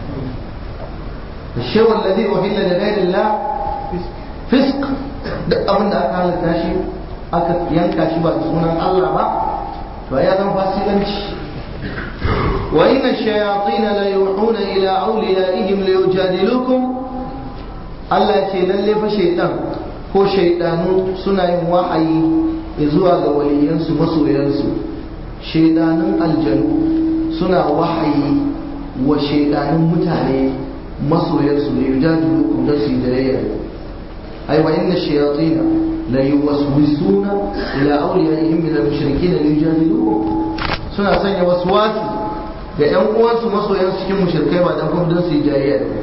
الشيء الذي أهل لغير الله فسق duk abin da aka halatta shi aka yanka shi ba da sunan Allah ba to ya zama fasikanci wa inna shayatin la yuhuna ila awliyaihim li yujadilukum Allah ce lalle fa shaytan ko shaydanu suna yin wahayi zuwa ga waliyansu masoyansu shaidanun aljanu suna wahayi wa shaidanun mutane masoyansu ne yujadilukum da su da ai wa inna shayatin la yuwaswisuna ila awliyaihim min al-mushrikeen li yujadilukum suna sanya waswasi ga ƴan uwansu masoyansu cikin mushrikai ba dan kuma don su yi jayayya da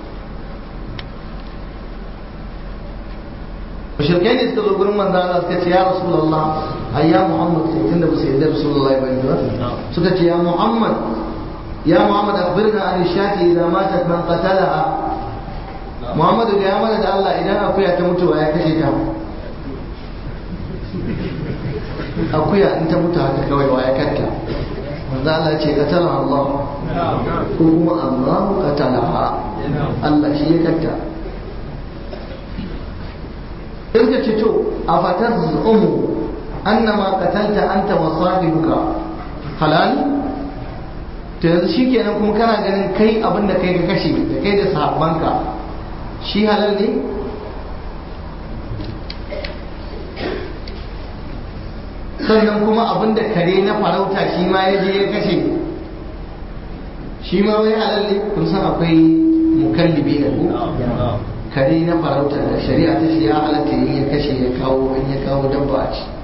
mushrikai ne suka zo gurin manzo Allah suka ce ya rasulullah ai ya muhammad sai tunda ba su yarda rasulullah bane ba suka ce ya muhammad ya muhammad akhbirna an shati idza matat man qatalaha muhammad ga ya mana da Allah idan akuya ta mutu ya kashe ta akuya in ta mutu haka kawai wa ya katta manzo Allah ce qatala Allah ko kuma Allah qatalaha Allah shi ya katta in ka ce to a fatar zumu annama qatalta anta wa sahibuka halal to yanzu shikenan kuma kana ganin kai abin da kai ka kashe da kai da sahabbanka shi halal ne sannan kuma abin da kare na farauta shi ma ya je ya kashe shi ma wai halal ne kun san akwai mukallibi na ku kare na farauta da shari'a ta shi ya halatta yin ya kashe ya kawo in ya kawo dabba a ci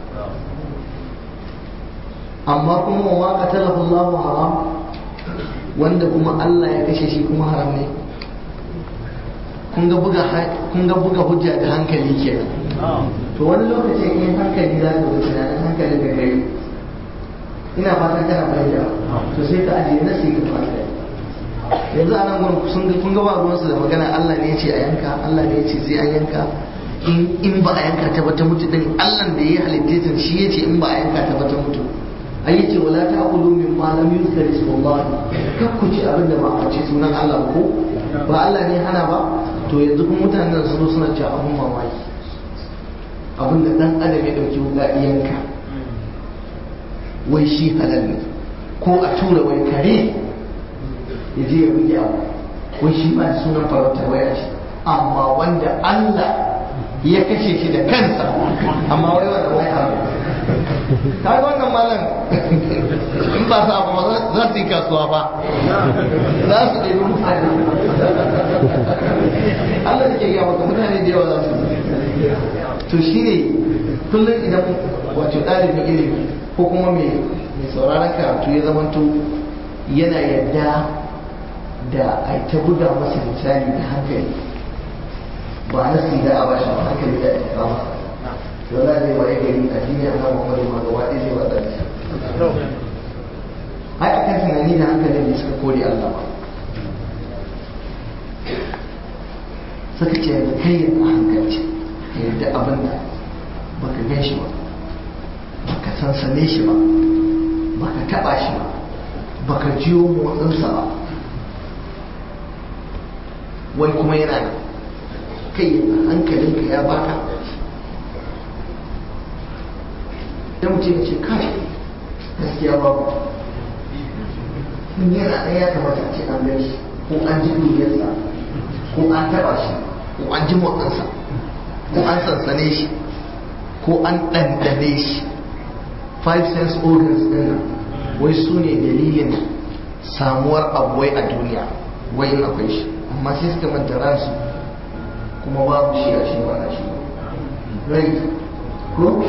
amma kuma wa qatalahu Allahu haram wanda kuma Allah ya kashe shi kuma haram ne kun ga buga kun ga buga hujja da hankali kenan to wani lokaci in hankali za ka wuce tunanin hankali ka kai ina fatan kana fahimta to sai ka ajiye nasi ka fahimta yanzu a nan gurin sun ga kun ga ba ruwansu da magana Allah ne ya ce a yanka Allah ne ya ce sai an yanka in in ba a yanka ta ba ta mutu din Allah da ya halitta ta shi ya ce in ba a yanka ta ba ta mutu ai yace wala ta'kulu mimma lam yuzkar ismullah kar ku ci abin da ba a ce sunan Allah ko ba Allah ne hana ba to yanzu kuma mutanen sun zo suna cewa abun mamaki abin da dan adam ya dauki wuka yanka wai shi halal ne ko a tura wai kare ya je ya buge abu wai shi ba sunan farauta wai a ce amma wanda Allah ya kashe shi da kansa amma wai wanda wai abu ta ga wannan malam in ba su abu za su yi kasuwa ba za su ɗebi mutane Allah da ke gaya maka mutane da yawa za su to shi ne kullum idan wato ɗalibin ilimi ko kuma mai sauraron karatu ya zamanto yana yadda da a ta buga masa misali da hankali ba na da a bashi ba hankali da ake kama wala zai waye gari a duniya na muhammadu ma gaba ɗaya zai wada shi ai akan tunani da hankalin da suka kore Allah ba suka ce da kai a hankalci ka yadda abin da baka gan shi ba baka sansane shi ba baka taba shi ba baka jiyo motsinsa ba wai kuma yana da kai hankalinka ya baka dan mutum ya ce kai gaskiya babu in yana ɗaya ya kamata a ce an gan shi ko an ji duniyarsa ko an taba shi ko an ji motsinsa ko an sansane shi ko an ɗanɗane shi five sense organs ɗin wai su ne dalilin samuwar abuwai a duniya wai in akwai shi amma sai suka manta ransu kuma babu shi a shi ba a shi rai ko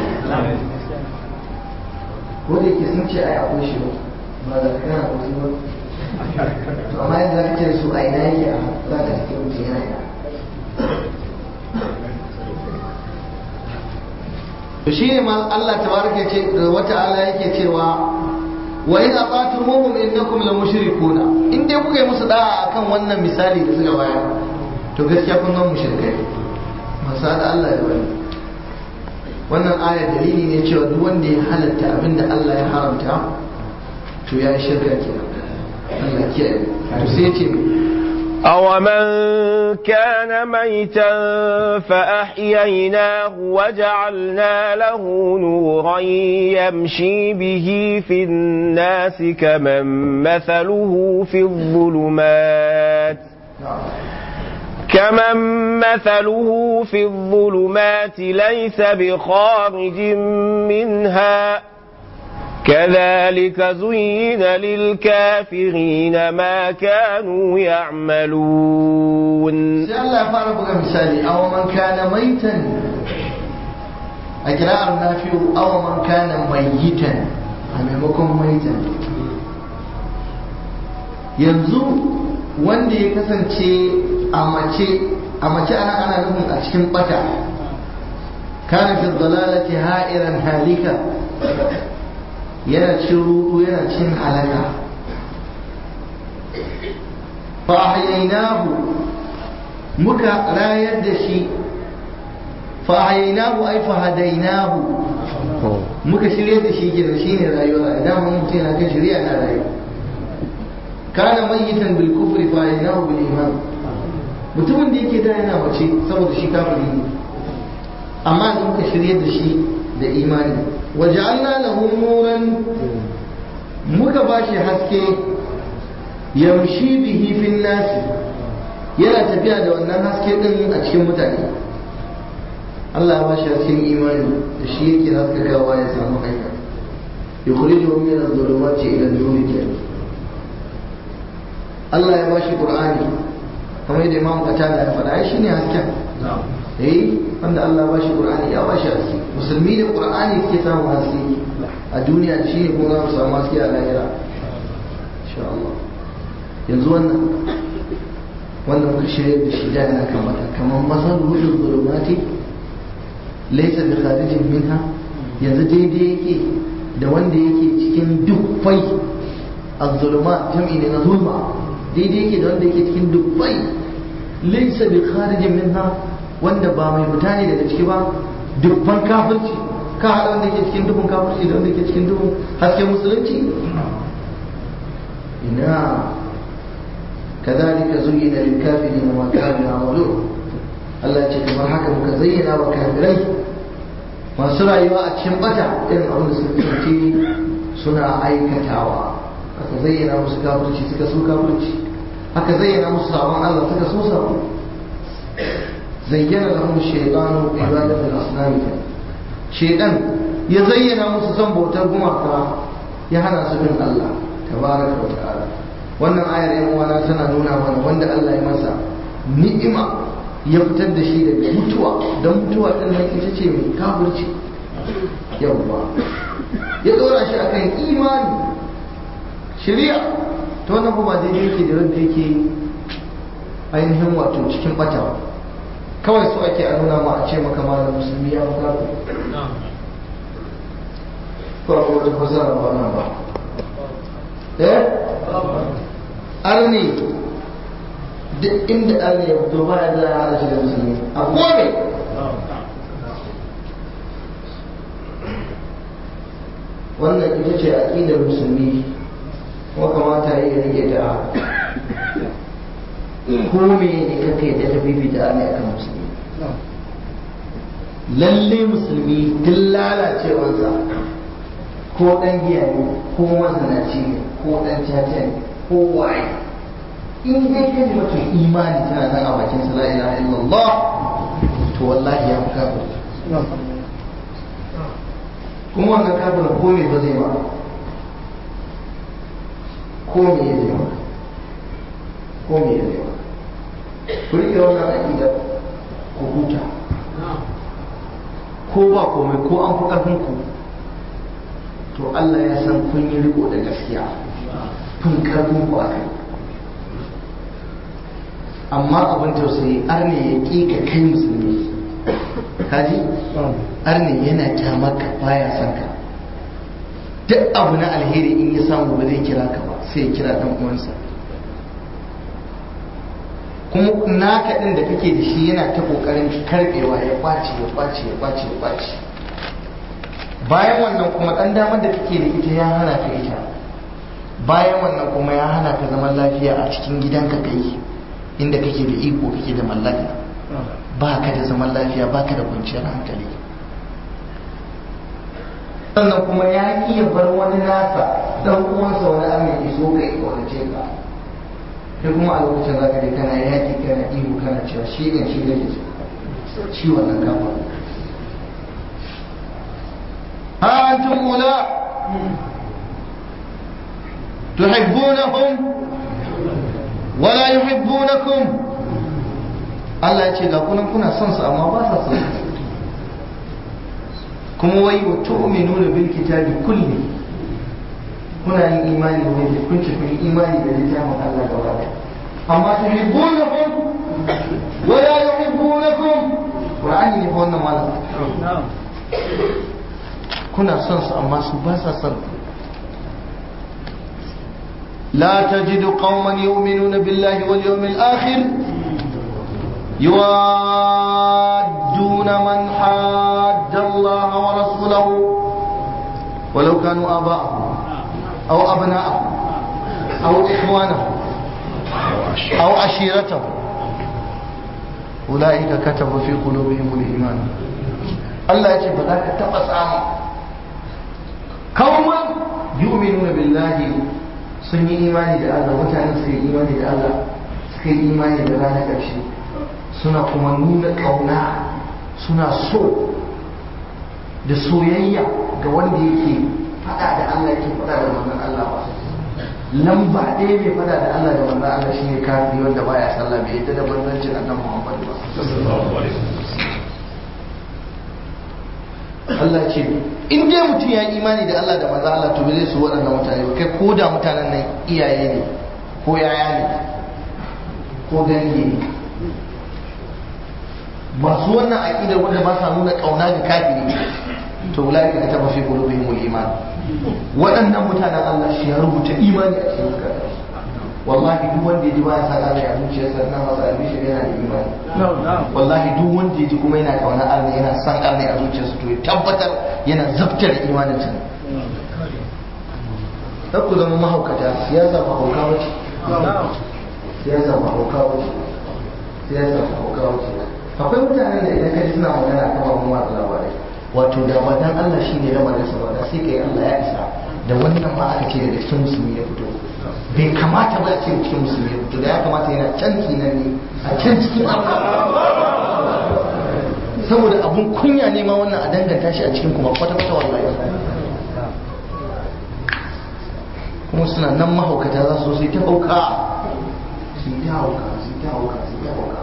ko da yake sun ce ai akwai shi ba da kana wasu ba to amma yanzu za ka ce su a ina yake a za ka cikin mutum yana ina to shi ne ma Allah tabaraka ce wata ala yake cewa wa in ata'tumuhum innakum la mushrikuna in dai kuka yi musu da'a akan wannan misali da suka bayar to gaskiya kun zama mushrikai masu da Allah ya bani wannan aya dalili ne cewa duk wanda ya halatta abin da Allah ya haramta to ya yi shirka kenan Allah kiyaye to sai ya ce أومن كان ميتا فأحييناه وجعلنا له نورا يمشي به في الناس كمن مثله في الظلمات كمن مثله في الظلمات ليس بخارج منها كذلك زين للكافرين ما كانوا يعملون sai Allah ya fara buga misali aw man kana maitan a kira'ar nafi'u aw man kana mayyitan a maimakon maitan yanzu wanda ya kasance a mace a mace ana ana nufin a cikin bata kana fi dalalati ha'iran halika yana cin rudu yana cin halaka fa ahyainahu muka rayar da shi fa ahyainahu ay fa hadainahu muka shirye da shi gidan shine rayuwa idan mun mutum yana kan shirya na rayuwa kana mayyitan bil kufri fa ahyainahu bil iman mutumin da yake da yana mace saboda shi kafiri ne amma da muka shirye da shi da imani waja'alna lahu nuran muka bashi haske yamshi bihi fin nasi yana tafiya da wannan haske din a cikin mutane Allah ya bashi hasken imani da shi yake haskakawa ya samu hanya yukhrijuhum min adh-dhulumati ila an-nur Allah ya bashi Qur'ani kamar yadda Imam Qatada ya faɗa ai shine hasken eh wanda Allah ba shi Qur'ani ya ba shi haske musulmi da Qur'ani suke samun haske a duniya shi ne kuma za mu samu haske a lahira insha Allah yanzu wannan wanda muka shirya da shi da yana kamata kamar masal rudin zulumati laysa bi kharijin minha yanzu daidai yake da wanda yake cikin dukkai az-zulumat jam'i ne na zulma daidai yake da wanda yake cikin dubbai laysa bi kharijin minha wanda ba mai fita ne daga ciki ba dubban kafirci ka haɗa wanda ke cikin dubun kafirci da wanda ke cikin dubun hasken musulunci ina kadhalika zuyyina lil kafirin ma kanu ya'malun Allah ce kamar haka muka zayyana wa kafirai masu rayuwa a cikin bata irin abin da suka kasance suna aikatawa aka zayyana musu kafirci suka so kafirci aka zayyana musu sabon Allah suka so sabon zayyana lahum shaytanu ibadatul asnam shaytan ya zayyana musu son bautar gumaka ya hana su bin Allah tabaraka wa ta'ala wannan ayar yan uwana tana nuna mana wanda Allah ya masa ni'ima ya fitar da shi daga mutuwa don mutuwa din nan ita ce mai kafirci yawwa ya dora shi akan imani shari'a ta wannan ba daidai yake da wanda yake ainihin wato cikin bata kawai so ake a nuna ma a ce maka malam musulmi ya fi kafin ko a wata fasara ba nan ba eh arni duk inda arni ya fito ba ya za a hada shi da musulmi a kome wannan ita ce aƙidar musulmi kuma kamata yi rage ta ko me ne kake da ta fifita arni akan musulmi lalle musulmi duk lalacewarsa ko ɗan giya ne ko mazanaci ne ko ɗan caca ne ko waye in dai ka ji mutum imani tana nan a bakin sa la ilaha illallah to wallahi ya fi kafir kuma wannan kafir ko me ba zai ba ko me ya zai ba ko me ya zai ba ku rike wannan aƙida ku huta ko ba komai ko an fi ƙarfin ku to Allah ya san kun yi riko da gaskiya kun karfin ku akai amma abin tausayi arne ya ƙi ka kai musulmi kaji arne yana kyamarka baya son ka duk abu na alheri in ya samu ba zai kira ka ba sai ya kira dan uwansa kuma naka din da kake da shi yana ta kokarin karbewa ya kwace ya kwace ya kwace ya kwace bayan wannan kuma dan damar da kake da ita ya hana ka ita bayan wannan kuma ya hana ka zaman lafiya a cikin gidanka kai inda kake da iko kake da mallaka ba ka da zaman lafiya ba ka da kwanciyar hankali sannan kuma ya iya bar wani nasa dan uwansa wani amin iso ka yi kaunace ka kai kuma a lokacin zaka je kana yaki kana ihu kana cewa shi ne shi ne shi wannan kafa ha antum ula tuhibbunahum wala yuhibbunakum Allah ya ce ga kunan kuna son su amma ba sa son kuma wai wa tu'minuna bil kitabi kulli kuna yin imani da wani kun ce kun imani da littafin Allah gaba ɗaya amma tuhibbunahum wala yuhibbunakum Qur'ani ne fa wannan malam kuna son su amma su ba sa son لا تجد قوما يؤمنون بالله واليوم الآخر يوادون من حاد الله ورسوله ولو كانوا آباءهم أو أبناءهم أو إخوانهم أو عشيرتهم أولئك كتب في قلوبهم الإيمان الله يجب ذلك تبسام قوما يؤمنون بالله sun yi imani da Allah mutane suka yi imani da Allah suka yi imani da ranar ƙarshe suna kuma nuna ƙauna suna so da soyayya ga wanda yake faɗa da Allah yake faɗa da manzon Allah ba lamba ɗaya mai faɗa da Allah da manzon Allah shine kafiri wanda baya sallah bai yadda da manzancin annabi Muhammad ba Allah ce in dai mutum ya yi imani da Allah da maza Allah to zai su waɗannan mutane ba kai ko da mutanen nan iyaye ne ko yaya ne ko gange ne masu wannan aƙidar wanda ba sa nuna ƙauna ga kafiri to wulai ka taba fi qulubihim iman waɗannan mutanen Allah shi ya rubuta imani a cikin zukatan wallahi duk wanda ya ji baya san Allah ya zuciyarsa ina masa albishir yana da imani wallahi duk wanda ya ji kuma yana kauna Allah yana san Allah a zuciyarsa to ya tabbatar yana zabtar imanin sa kar ku zama mahaukata siyasa ba hauka wace siyasa ba hauka wace siyasa ba hauka wace akwai mutanen da idan ka ji suna magana kan babban watsa labarai wato da ba dan Allah shine lamarin sa ba da sai kai Allah ya isa da wannan ma aka ce daga cikin musulmi ya fito bai kamata ba a ce cikin musulmi ya fito da ya kamata yana can kinan ne a can cikin saboda abun kunya ne ma wannan a danganta shi a cikin kuma kwata-kwata wallahi kuma suna nan mahaukata za su sai ta hauka su yi ta hauka su yi ta hauka su yi ta hauka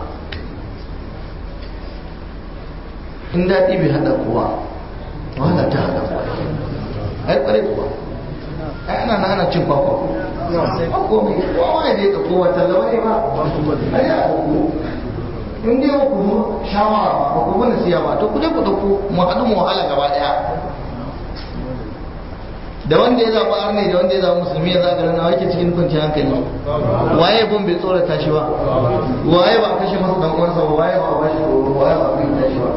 in daɗi bai haɗa kuwa wahala ta haɗa kuwa ai ƙware kuwa ai ana na ana cin kwakwa ko mai kowa ya je ka kowa tallawa ne ba ai ya ku in dai ku zo shawara ba ku bane siya ba to ku je ku dauko mu haɗu mu wahala gaba ɗaya da wanda ya zaɓi arne da wanda ya zaɓi musulmi ya zaɓi rana wake cikin kwanciyar hankali waye bon bai tsorata shi ba waye ba a kashe masa dan uwansa ba waye ba a bashi tsoro waye ba a firgita shi ba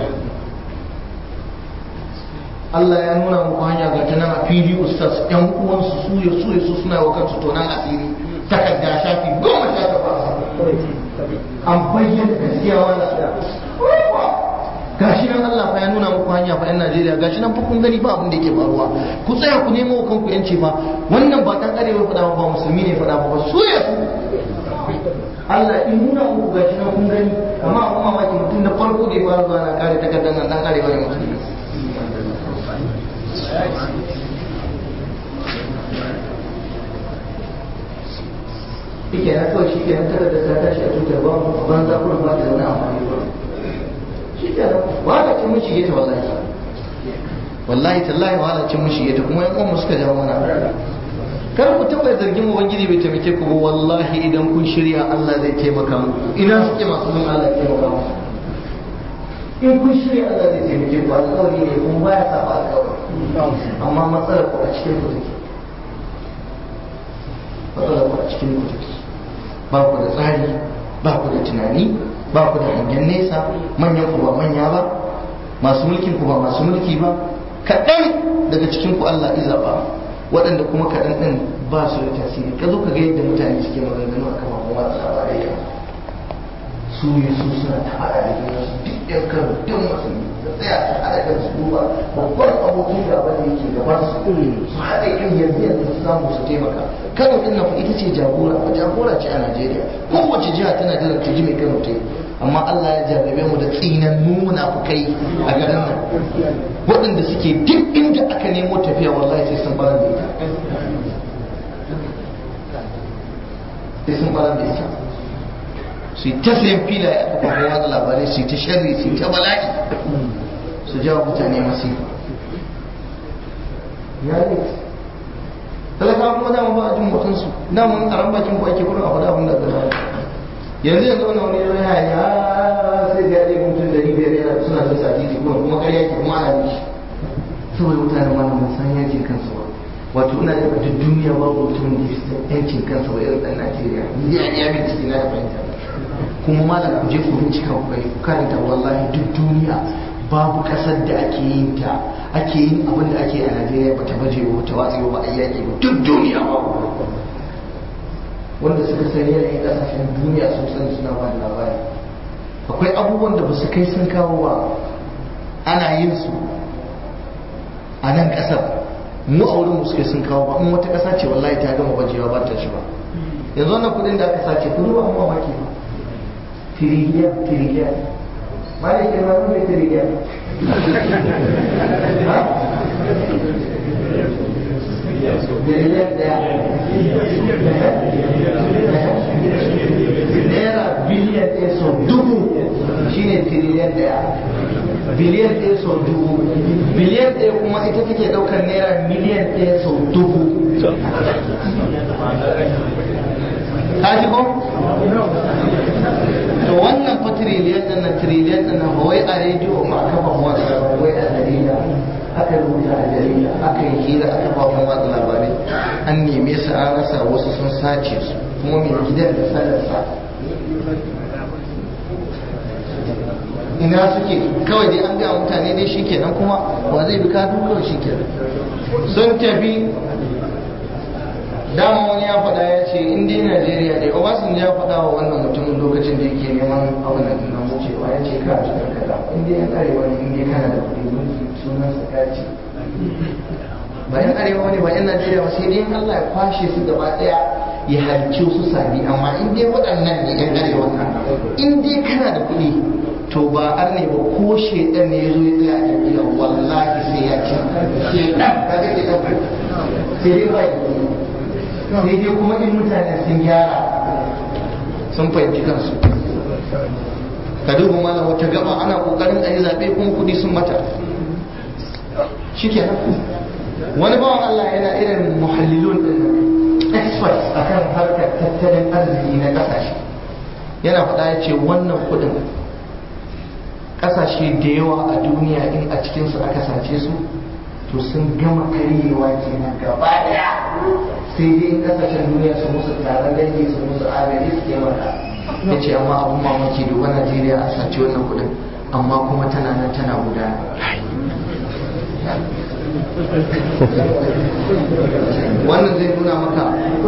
Allah ya nuna muku hanya ga ta nan a fili ustaz yan uwansu su ya su ya su suna wa kansu tonan asiri takarda shafi goma sha takwas an bayyana gaskiya wanda gashi nan Allah fa ya nuna muku hanya fa yan Najeriya gashi nan fa kun gani ba abin da yake faruwa ku tsaya ku nemo kanku yanci fa wannan ba dan arewa fada ba musulmi ne fada ba su ya su Allah in nuna muku gashi nan kun gani amma abun mamaki mutum da farko da ya fara zuwa na kare takardar nan dan arewa ne musulmi Ike na kawai shi ke nan takardar ta tashi a tutar ba a banza kurin ba ta da wani amfani ba. shi kenan wahala ce mun shige ta wallahi wallahi tallahi wahala ce mun shige ta kuma yan uwan suka jawo mana kar ku taɓa zargin ubangiji bai taimake ku ba wallahi idan kun shirya Allah zai taimaka muku ina suke masu bin Allah ya taimaka muku in kun shirya Allah zai taimake ku alƙawari ne kuma baya saba alƙawari amma matsalar ku a cikin ku take matsalar ku a cikin ku take ba ku da tsari ba ku da tunani ba ku da hangen nesa manyan ku ba manya ba masu mulkin ku ba masu mulki ba kaɗan daga cikin ku Allah iza ba waɗanda kuma kaɗan ɗin ba su da tasiri ka zo ka ga yadda mutane suke maganganu a kan mamu watsa labarai yau su yi su suna ta haɗa da juna su duk ɗan karo duk musulmi da tsaya su haɗa kan su duba babban abokin gaba da yake gaban su su haɗa kan yanzu yanzu su samu su taimaka kano ɗin nan ita ce jagora ba jagora ce a najeriya kowace jiha tana jiran ta ji mai kano ta yi amma Allah ya jarrabe mu da tsinannu munafukai a garin nan waɗanda suke duk inda aka nemo tafiya wallahi sai sun barar da ita sai sun barar da ita su yi ta sayan filaye a kafafen watsa labarai su yi ta sharri su yi ta bala'i su jawo mutane masifa ya ne talaka kuma dama ba a jin mutunsu dama a ran bakin ku ake gurin a faɗa abin da gaba yanzu yanzu wani wani yau ya yi sai da ya ɗaya mutum da biyar yana suna da sati kuma kuma ƙarya ke kuma ana shi saboda mutane ma mun san yankin kansu ba wato ina da duk duniya babu mutumin da ya yankin kansa ba irin ɗan Najeriya ya ya bincike na da fahimta kuma malam ku je ku bincika ku gani ku karanta wallahi duk duniya babu ƙasar da ake yin ta ake yin abin da ake a Najeriya ba ta baje ba ta watsi ba a yaƙi ba duk duniya babu wanda suka san yanayin kasashen duniya sun sani suna ba da labari akwai abubuwan da ba su kai sun kawo ba ana yin su a nan kasar mu a wurin suka sun kawo ba in wata kasa ce wallahi ta gama bajewa ba ta shi ba yanzu wannan kudin da aka sace kudu ba amma maki ba tiriliyan tiriliyan ma da ke ma mai tiriliyan biliyan daya naira biliyan ɗaya sau dubu shine tiriliyan ɗaya biliyan ɗaya sau dubu biliyan ɗaya kuma ita take ɗaukar naira miliyan ɗaya sau dubu ka ji ko? to wannan fa tiriliyan ɗin na tiriliyan ɗin na ba wai a rediyo ma kafa wasa ba wai a jarida aka rubuta a jarida aka yi hira a kafafen watsa labarai an neme su an rasa wasu sun sace su kuma mai gidan da sadarsa ina suke kawai dai an gaya mutane dai shi kenan kuma wa zai bi kadu kawai shi kenan sun tafi dama wani ya faɗa ya ce in dai najeriya ne obasanjo ya faɗa wa wannan mutumin lokacin da yake neman abin da na wucewa ya ce ka ci kaza in dai yan arewa ne in dai kana da kuɗi mulki sunan sa kaci ba yan arewa ne ba yan najeriya ba sai dai allah ya kwashe su gaba ɗaya ya halci su sabi amma in dai waɗannan ne yan arewa in dai kana da kuɗi to ba ar ne ba ko shedan ne ya zo ya tsaya a jam'iyyar wallahi sai ya ci shedan ka ga ke ɗaukar sai dai ba sai dai kuma in mutane sun gyara sun fahimci kansu ka duba mana wata gaba ana kokarin a yi zaɓe kuma kuɗi sun mata shikenan wani bawan Allah yana irin muhallilun din experts akan harkar tattalin arziki na ƙasashe yana faɗa ya ce wannan kuɗin ƙasashe da yawa a duniya in a cikinsu aka sace su to sun gama karyewa kenan gaba daya sai dai in kasashen duniya su musu taron dangi su musu agaji su taimaka ya ce amma abun mamaki duba najeriya a sace wannan kudin amma kuma tana nan tana gudana wannan zai nuna maka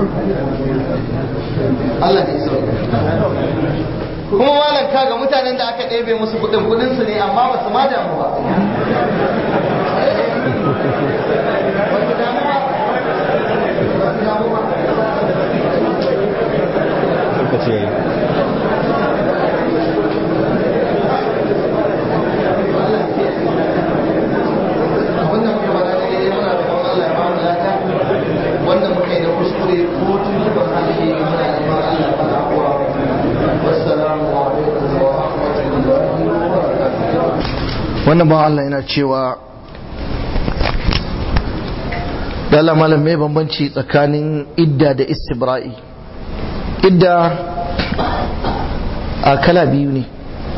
Allah ne sauka kuma malam kaga mutanen da aka ɗebe musu kudin kudin su ne amma ba su ma damu ba lokaci yayi wannan muka bada ne dai muna da Allah ya ba mu lada wannan muka yi da kuskure ko tun da harshe muna da Allah ya fara kuwa wassalamu alaikum wa rahmatullahi wa barakatuh wannan ba Allah yana cewa Dala malam mai bambanci tsakanin idda da istibra'i idda a kala biyu ne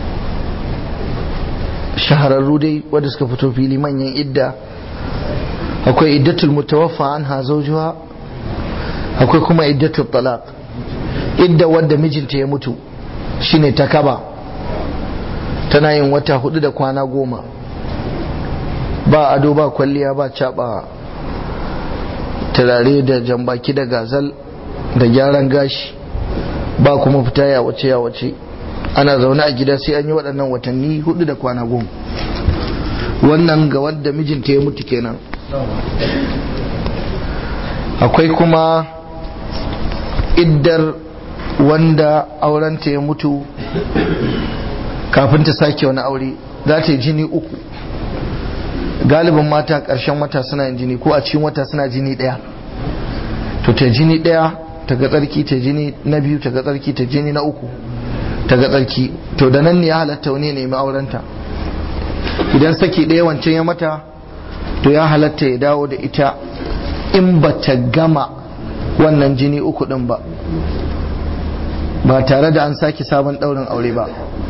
shahararru dai wadda suka fito fili manyan idda akwai iddatul mutawaffa an zawjuha akwai kuma iddatul talaq idda wadda mijinta ya mutu shine ta kaba tana yin wata hudu da kwana goma ba ado ba kwalliya ba caba turare da jambaki da gazal da gyaran gashi ba kuma fita ya wace ya wace ana zaune a gida sai an yi waɗannan watanni hudu da kwana goma wannan ga wadda mijinta ya mutu kenan akwai kuma iddar wanda aurenta ya mutu kafin ta sake wani aure za ta yi jini uku galibin mata ƙarshen wata suna yin jini ko a cikin wata suna jini ɗaya to ta jini ɗaya ta ga tsarki ta jini na biyu ta ga tsarki ta jini na uku ta ga tsarki to da nan ne ya halatta wani ya nemi aurenta idan saki ɗaya wancan ya mata to ya halatta ya dawo da ita in ba ta gama wannan jini uku ɗin ba ba tare da an sake sabon ɗaurin aure ba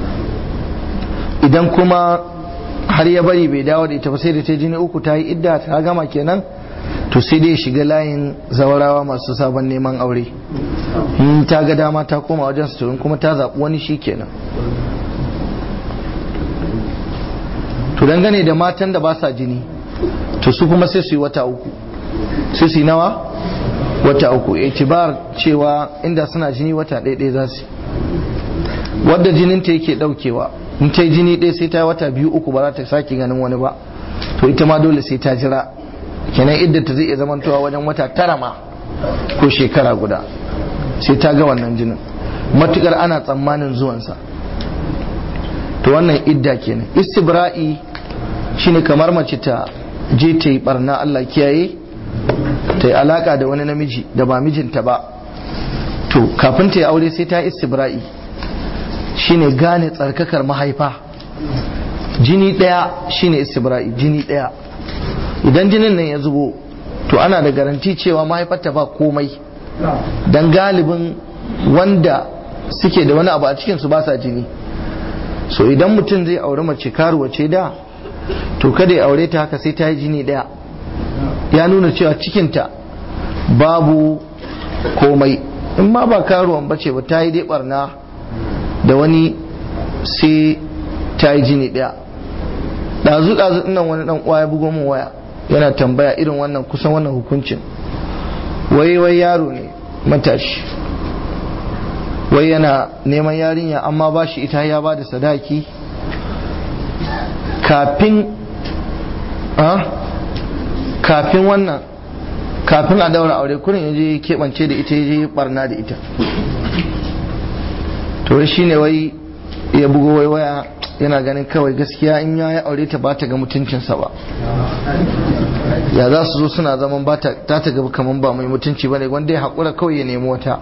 idan kuma har ya bari bai dawo da ita ba sai da ta jini uku ta yi idda ta gama kenan to sai dai shiga layin zawarawa masu sabon neman aure in ta ga dama ta koma wajen su kuma ta zaɓi wani shi kenan to dangane da matan da ba sa jini to su kuma sai su yi wata uku sai su yi nawa wata uku itibar cewa inda suna jini wata ɗaya za su wadda jininta yake ɗaukewa in ta yi jini ɗaya sai ta yi wata biyu uku ba za ta sake ganin wani ba to ita ma dole sai ta jira kenan idda ta zai iya zamantowa wajen wata tara ma ko shekara guda sai ta ga wannan jinin matukar ana tsammanin zuwansa to wannan idda kenan istibra'i shine kamar mace ta je ta yi barna Allah kiyaye ta yi alaka da wani namiji da ba mijinta ba to kafin ta yi aure sai ta yi istibra'i shine gane tsarkakar mahaifa jini ɗaya shine istibra'i jini ɗaya idan jinin nan ya zubo to ana da garanti cewa mahaifarta ba komai dan galibin wanda suke da wani abu a cikin su ba sa jini so idan mutum zai aure mace karuwa ce da to kada ya aure ta haka sai ta yi jini ɗaya ya nuna cewa cikinta babu komai in ma ba karuwan bace ba ta yi dai barna da wani sai ta yi jini ɗaya ɗazu ɗazu nan wani ɗan uwa ya bugo min waya yana tambaya irin wannan kusan wannan hukuncin wai wai yaro ne matashi wai yana neman yarinya amma ba shi ita ya ba da sadaki kafin kafin wannan kafin a daura aure kurin ya je keɓance da ita ya je barna da ita to shi ne wai ya bugo wai waya yana ganin kawai gaskiya in ya yi aure ta ba ta ga mutuncinsa ba ya za su zo suna zaman ba ta ta gaba kamar ba mai mutunci ba ne wanda ya haƙura kawai ya nemi wata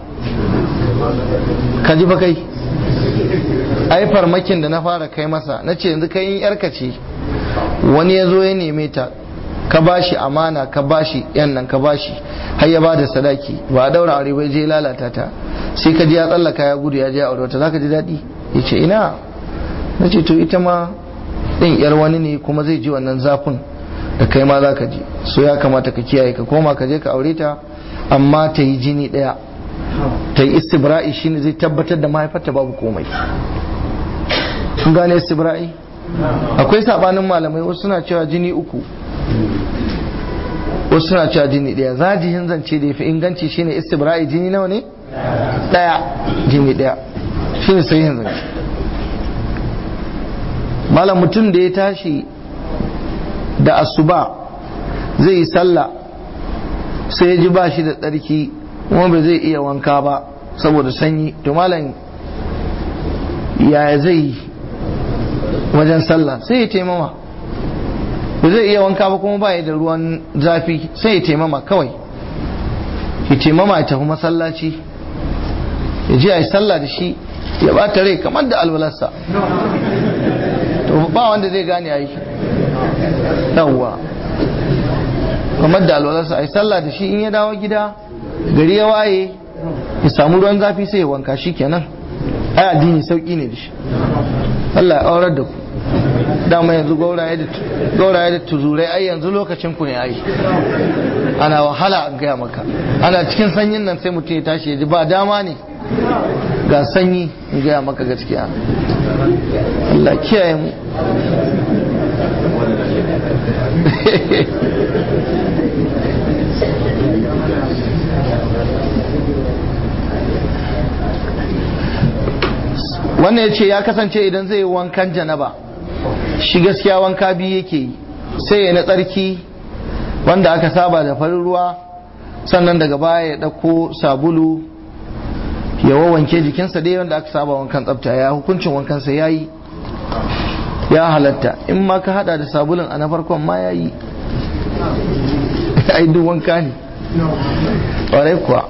ka ji fa kai ai farmakin da na fara kai masa na ce yanzu kai in yarka ce wani ya zo ya neme ta ka bashi amana ka bashi yan nan ka bashi har ya bada sadaki ba a daura aure bai je lalata ta sai ka ji ya tsallaka ya gudu ya je aure wata zaka ji daɗi ya ce ina na ce to ita ma ɗin yar wani ne kuma zai ji wannan zafin da kai ma za ka ji so ya kamata ka kiyaye ka koma ka je ka aure ta amma ta yi jini ɗaya ta yi istibra'i shine zai tabbatar da mahaifarta babu komai kun gane istibra'i akwai sabanin malamai wasu suna cewa jini uku wasu suna cewa jini ɗaya zajihin zance da ya fi inganci shine istibra'i jini nawa ne ɗaya jini ɗaya shine sahihin zance malam mutum da ya tashi da asuba zai yi sallah sai ya ji ba shi da tsarki kuma ba zai iya wanka ba saboda sanyi to malam yaya zai yi wajen sallah sai ya taimama ba zai iya wanka ba kuma ba ya da ruwan zafi sai ya taimama kawai ya taimama ya tafi masallaci ya je a yi sallah da shi ya bata rai kamar da alwalarsa to ba wanda zai gane a yi yawwa kamar da alwalarsa a yi sallah da shi in ya dawo gida gari ya waye ya samu ruwan zafi sai ya wanka shi kenan ai addini sauki ne da shi Allah ya aurar da ku dama yanzu gauraye da tuzurai ai yanzu lokacin ku ne ai ana wahala an gaya maka ana cikin sanyin nan sai mutum ya tashi ya ji ba dama ne ga sanyi in gaya maka gaskiya Allah kiyaye mu wannan ya ce ya kasance idan zai yi wankan janaba shi gaskiya wanka biyu yake yi sai ya na tsarki wanda aka saba da farin ruwa sannan daga baya ya ɗauko sabulu ya wawanke jikinsa dai wanda aka saba wankan tsafta ya hukuncin wankansa ya yi ya halatta in ma ka hada da sabulun a na farkon ma ya yi ai duk wanka ne ƙwarai kuwa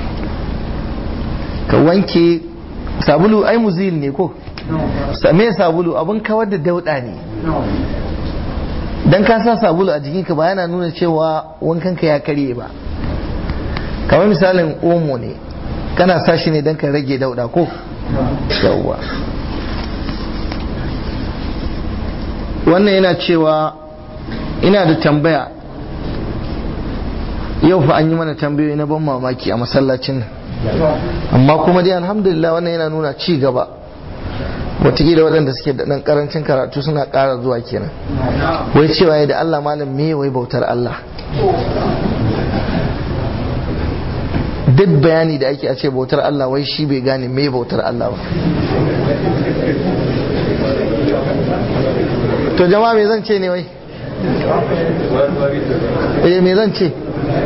ka wanke sabulu ai muzil ne ko me sabulu abin kawar da dauda ne dan ka sa sabulu a jikinka ba yana nuna cewa wankanka ya karye ba kamar misalin omo ne kana sa shi ne dan ka rage dauda ko yawwa wannan yana cewa ina da tambaya yau fa an yi mana tambayoyi na ban mamaki a masallacin nan amma kuma dai alhamdulillah wannan yana nuna ci gaba watakila waɗanda suke da ɗan ƙarancin karatu suna ƙara zuwa kenan wai cewa da Allah malam me wai bautar Allah duk bayani da ake a ce bautar Allah wai shi bai gane me bautar Allah ba to jama'a me zan ce ne wai eh me zan ce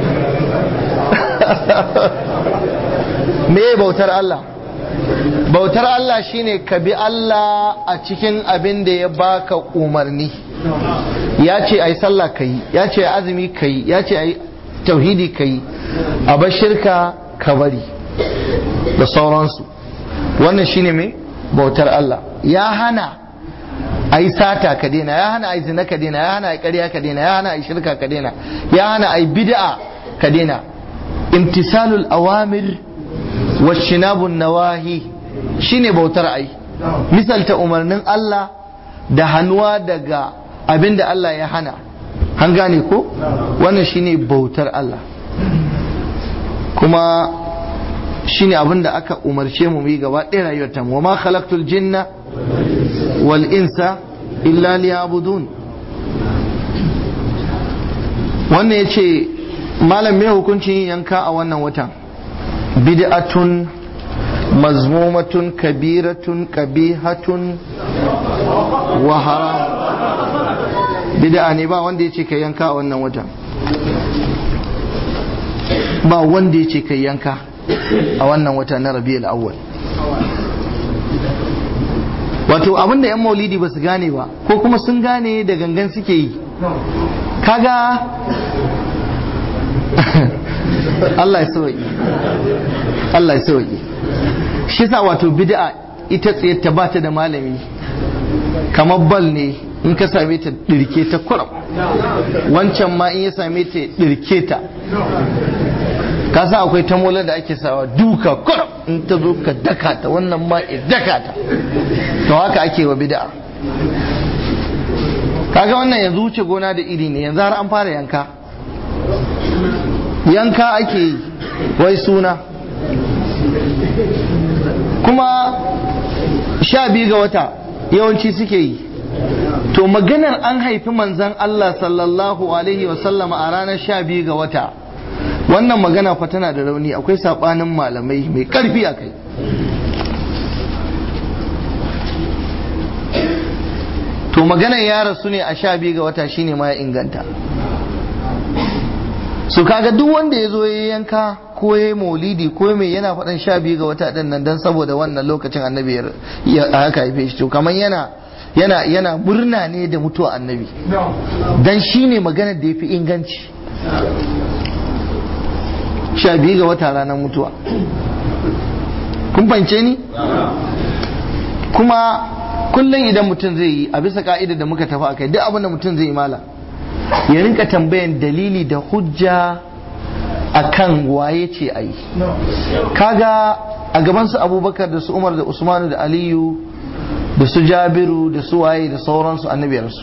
me bautar Allah bautar Allah shine ka bi Allah a cikin abin da ya baka umarni ya ce ai sallah kai ya ce azumi kai ya ce ai tauhidi kai a bar shirka ka bari da sauransu wannan shine me bautar Allah ya hana ai sata ka daina ya hana ai zina ka daina ya hana ai ƙarya ka daina ya hana ai shirka ka daina ya hana ai bid'a ka daina imtisalul awamir washinabun nawahi shine bautar ai misalta umarnin Allah da hannuwa daga abin da Allah ya hana an gane ko wannan shine bautar Allah kuma shine abin da aka umarce mu yi gaba ɗaya rayuwar ta wa ma khalaqtul jinna wal insa illa liya'budun wannan yace malam me hukuncin yin yanka a wannan watan bid'atun mazmumatun kabiratun kabihatun wa haram bid'a ne ba wanda yace kai yanka a wannan watan ba wanda yace kai yanka a wannan wata na rabi'ul awwal wato abinda yan maulidi ba su gane ba ko kuma sun gane da gangan suke yi kaga Allah ya sauki Allah ya sauki shi sa wato bid'a ita tsaye ta bata da malami kamar bal ne in ka same ta dirke ta kuram wancan ma in ya same ta dirke ta ka sa akwai tamolar da ake sawa duka kuram in ta zo ka daka ta wannan ma ya daka ta to haka ake wa bid'a kaga wannan yanzu wuce gona da iri ne yanzu har an fara yanka yanka ake yi wai suna kuma sha biyu ga wata yawanci suke yi to maganar an haifi manzan Allah sallallahu alaihi wasallama a ranar sha biyu ga wata wannan magana fa tana da rauni akwai sabanin malamai mai karfi a kai to maganar ya rasu ne a sha biyu ga wata shine ma ya inganta su kaga duk wanda ya zo ya yanka ko ya maulidi ko mai yana faɗan sha biyu ga wata ɗin nan don saboda wannan lokacin annabi ya haka haife shi to kamar yana yana yana murna ne da mutuwa annabi dan shi ne maganar da ya fi inganci sha biyu ga wata ranar mutuwa kun fahimce ni kuma kullum idan mutum zai yi a bisa ka'ida da muka tafi akai duk abin da mutum zai yi mala ya rinka tambayan dalili da hujja akan waye ce a yi kaga a gaban su abubakar da su umar da usmanu da aliyu da su jabiru da su waye da sauransu annabiyarsu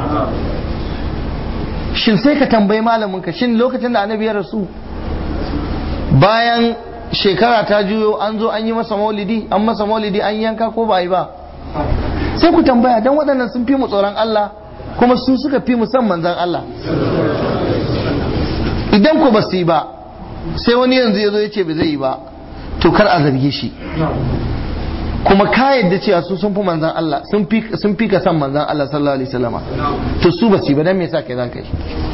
shin sai ka tambayi malamin ka shin lokacin da annabi ya rasu bayan shekara ta juyo an zo an yi masa maulidi an masa maulidi an yanka ko ba a yi ba sai ku tambaya don waɗannan sun fi mu tsoron Allah kuma su suka fi mu san manzan Allah idan ku ba su yi ba sai wani yanzu ya zo ya ce ba zai yi ba to kar a zarge shi kuma ka yadda cewa su sun fi manzan Allah sun fi ka san manzan Allah sallallahu alaihi wasallama to su ba su yi ba dan me yasa kai za ka yi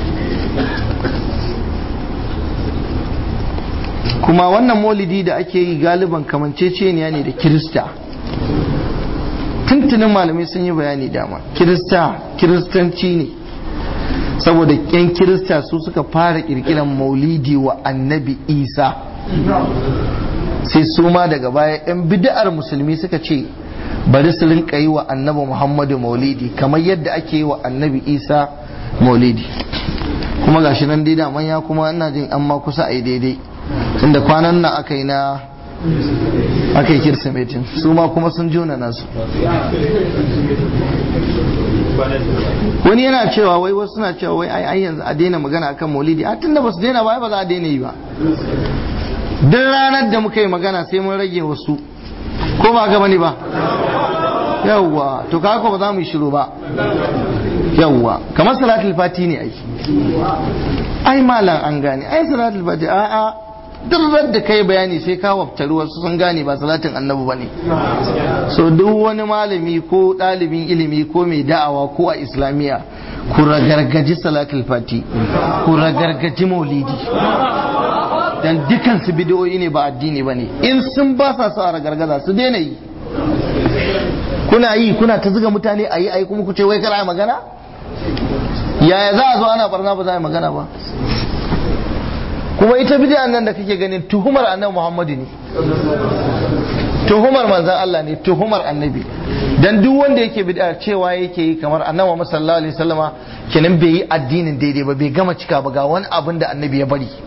kuma wannan maulidi da ake yi galiban kamanceceniya ne da kirista tuntunin malamai sun yi bayani dama kirista kiristanci ne saboda yan kirista su suka fara kirkiran maulidi wa annabi isa sai su ma daga baya yan bid'ar musulmi suka ce bari su rinka yi wa annabi muhammadu maulidi kamar yadda ake yi wa annabi isa maulidi kuma gashi nan dai daman ya kuma ina jin an ma kusa a yi daidai tunda kwanan nan aka yi na aka yi kirsimetin su ma kuma sun juna nasu wani yana cewa wai wasu suna cewa wai ai yanzu a daina magana akan maulidi a tunda ba su daina ba ba za a daina yi ba duk ranar da muka yi magana sai mun rage wasu ko ba gaba ne ba yawwa to kaga ba za mu yi shiru ba yawwa kamar salatul fati ne ai ai malam an gane ai salatul fati a a duk da kai bayani sai ka wabtari wasu sun gane ba salatin annabi ba ne so duk wani malami ko ɗalibin ilimi ko mai da'awa ko a islamiyya ku ragargaji salatul fati ku ragargaji maulidi dan dukan su bidiyoyi ne ba addini ba ne in sun ba sa sa ragargaza su daina yi kuna yi kuna ta zuga mutane a yi a yi kuma ku ce wai kana magana yaya za a zo ana barna ba za a yi magana ba kuma ita bid'a nan da kake ganin tuhumar annabi Muhammadu ne tuhumar manzan Allah ne tuhumar annabi dan duk wanda yake bid'a cewa yake yi kamar annabi Muhammad sallallahu alaihi wasallama kenan bai yi addinin daidai ba bai gama cika ba ga wani abin da annabi ya bari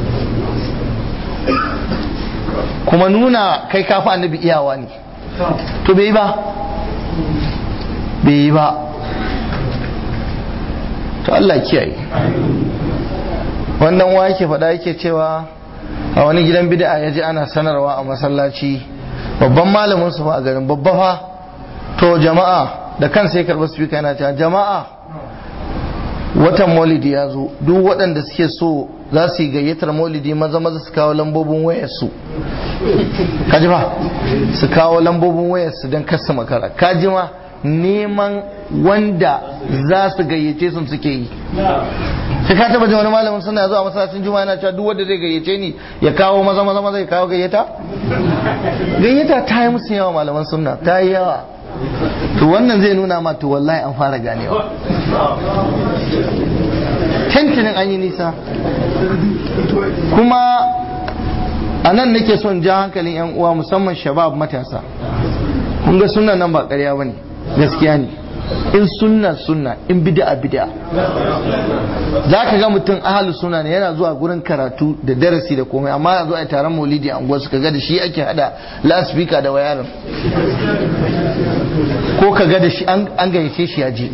kuma nuna kai kafa annabi iyawa ne to bai yi ba bai yi ba to Allah kiyaye wannan wa yake faɗa yake cewa a wani gidan bid'a ya ji ana sanarwa a masallaci babban malamin su fa a garin babba fa to jama'a da kansa ya karɓi speaker yana cewa jama'a watan maulidi ya zo duk waɗanda suke so za su yi gayyatar maulidi maza maza su kawo lambobin wayarsu kaji ba su kawo lambobin wayarsu don kasa makara kaji ma neman wanda za su gayyace sun suke yi sai ka taba wani malamin suna zuwa masallacin juma'a yana cewa duk wanda zai gayyace ni ya kawo maza maza maza ya kawo gayyata gayyata ta yi musu yawa malaman sunna ta yi yawa to wannan zai nuna ma to wallahi an fara ganewa tantinin an yi nisa kuma a nan nake son ja hankalin yan uwa musamman shabab matasa kun ga sunna nan ba ƙarya ba ne gaskiya ne in sunna sunna in bid'a bid'a za ka ga mutum ahalu suna ne yana zuwa gurin karatu da darasi da komai amma yanzu a taron maulidi a unguwar ka ga da shi ake hada lasfika da wayarin ko ka ga da shi an gayyace shi ya je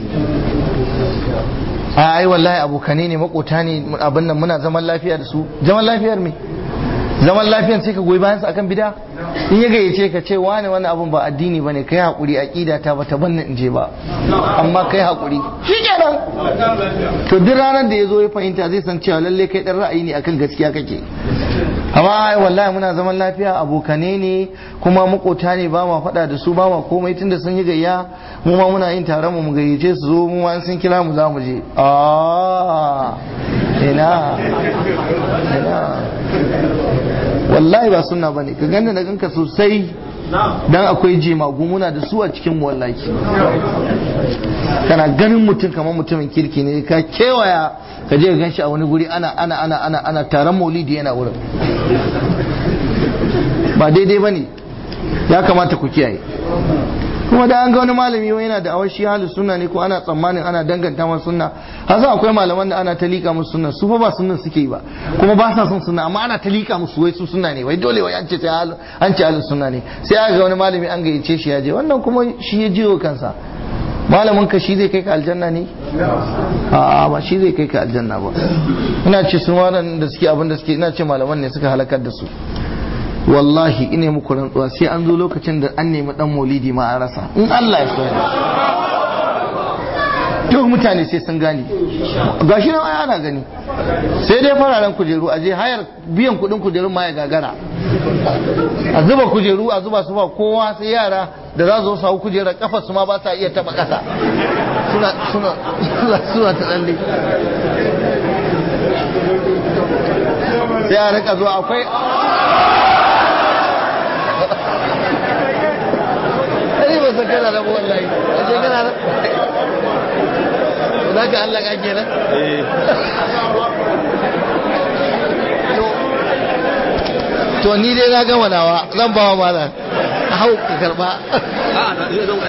a ai wallahi abokane ne makota ne abin nan muna zaman lafiya da su zaman lafiyar me zaman lafiyar sai ka goyi bayan su akan bida in ya gayyace ka ce wani wani abun ba addini bane kai hakuri aqida ta bata banna in je ba amma kai hakuri shikenan to duk ranar da yazo ya fahimta zai san cewa lalle kai dan ra'ayi ne akan gaskiya kake amma ai wallahi muna zaman lafiya abokane ne kuma makota ne ba ma faɗa da su ba ma komai tunda sun yi gayya mu ma muna yin taron mu mu gayyace su zo mu ma sun kira mu za mu je ah ina ina wallahi ba sunna bane ka ganda da ganka sosai dan akwai jemagu muna da su a cikin mu wallahi kana ganin mutum kamar mutumin kirki ne ka kewaya ka je ka ganshi a wani guri ana ana ana ana ana taron maulidi yana wurin ba daidai bane ya kamata ku kiyaye kuma da an ga wani malami wai yana da awashi halu sunna ne ko ana tsammanin ana danganta masa sunna hasa akwai malaman da ana talika musu sunna su fa ba sunnan suke yi ba kuma ba sa son sunna amma ana talika musu wai su sunna ne wai dole wai an ce sai halu an ce halu sunna ne sai aka ga wani malami an gayyace shi ya je wannan kuma shi ya jiwo kansa malamin ka shi zai kai ka aljanna ne a ba shi zai kai ka aljanna ba ina ce sun waɗanda suke abin da suke ina ce malaman ne suka halakar da su wallahi ina muku rantsuwa sai an zo lokacin da an nemi dan maulidi ma an rasa in Allah ya so duk mutane sai sun gane gashi nan ana gani sai dai fararen kujeru a je hayar biyan kudin kujerun ma ya gagara a zuba kujeru a zuba su ba kowa sai yara da za su hau kujerar kafar su ma ba sa iya taba kasa suna suna suna ta tsalle sai a rika zuwa akwai Ai ba san kana da wallahi. Aje kana da. Za ka Allah ka kenan? To ni dai na gama nawa zan ba wa malam. Hau ka karba.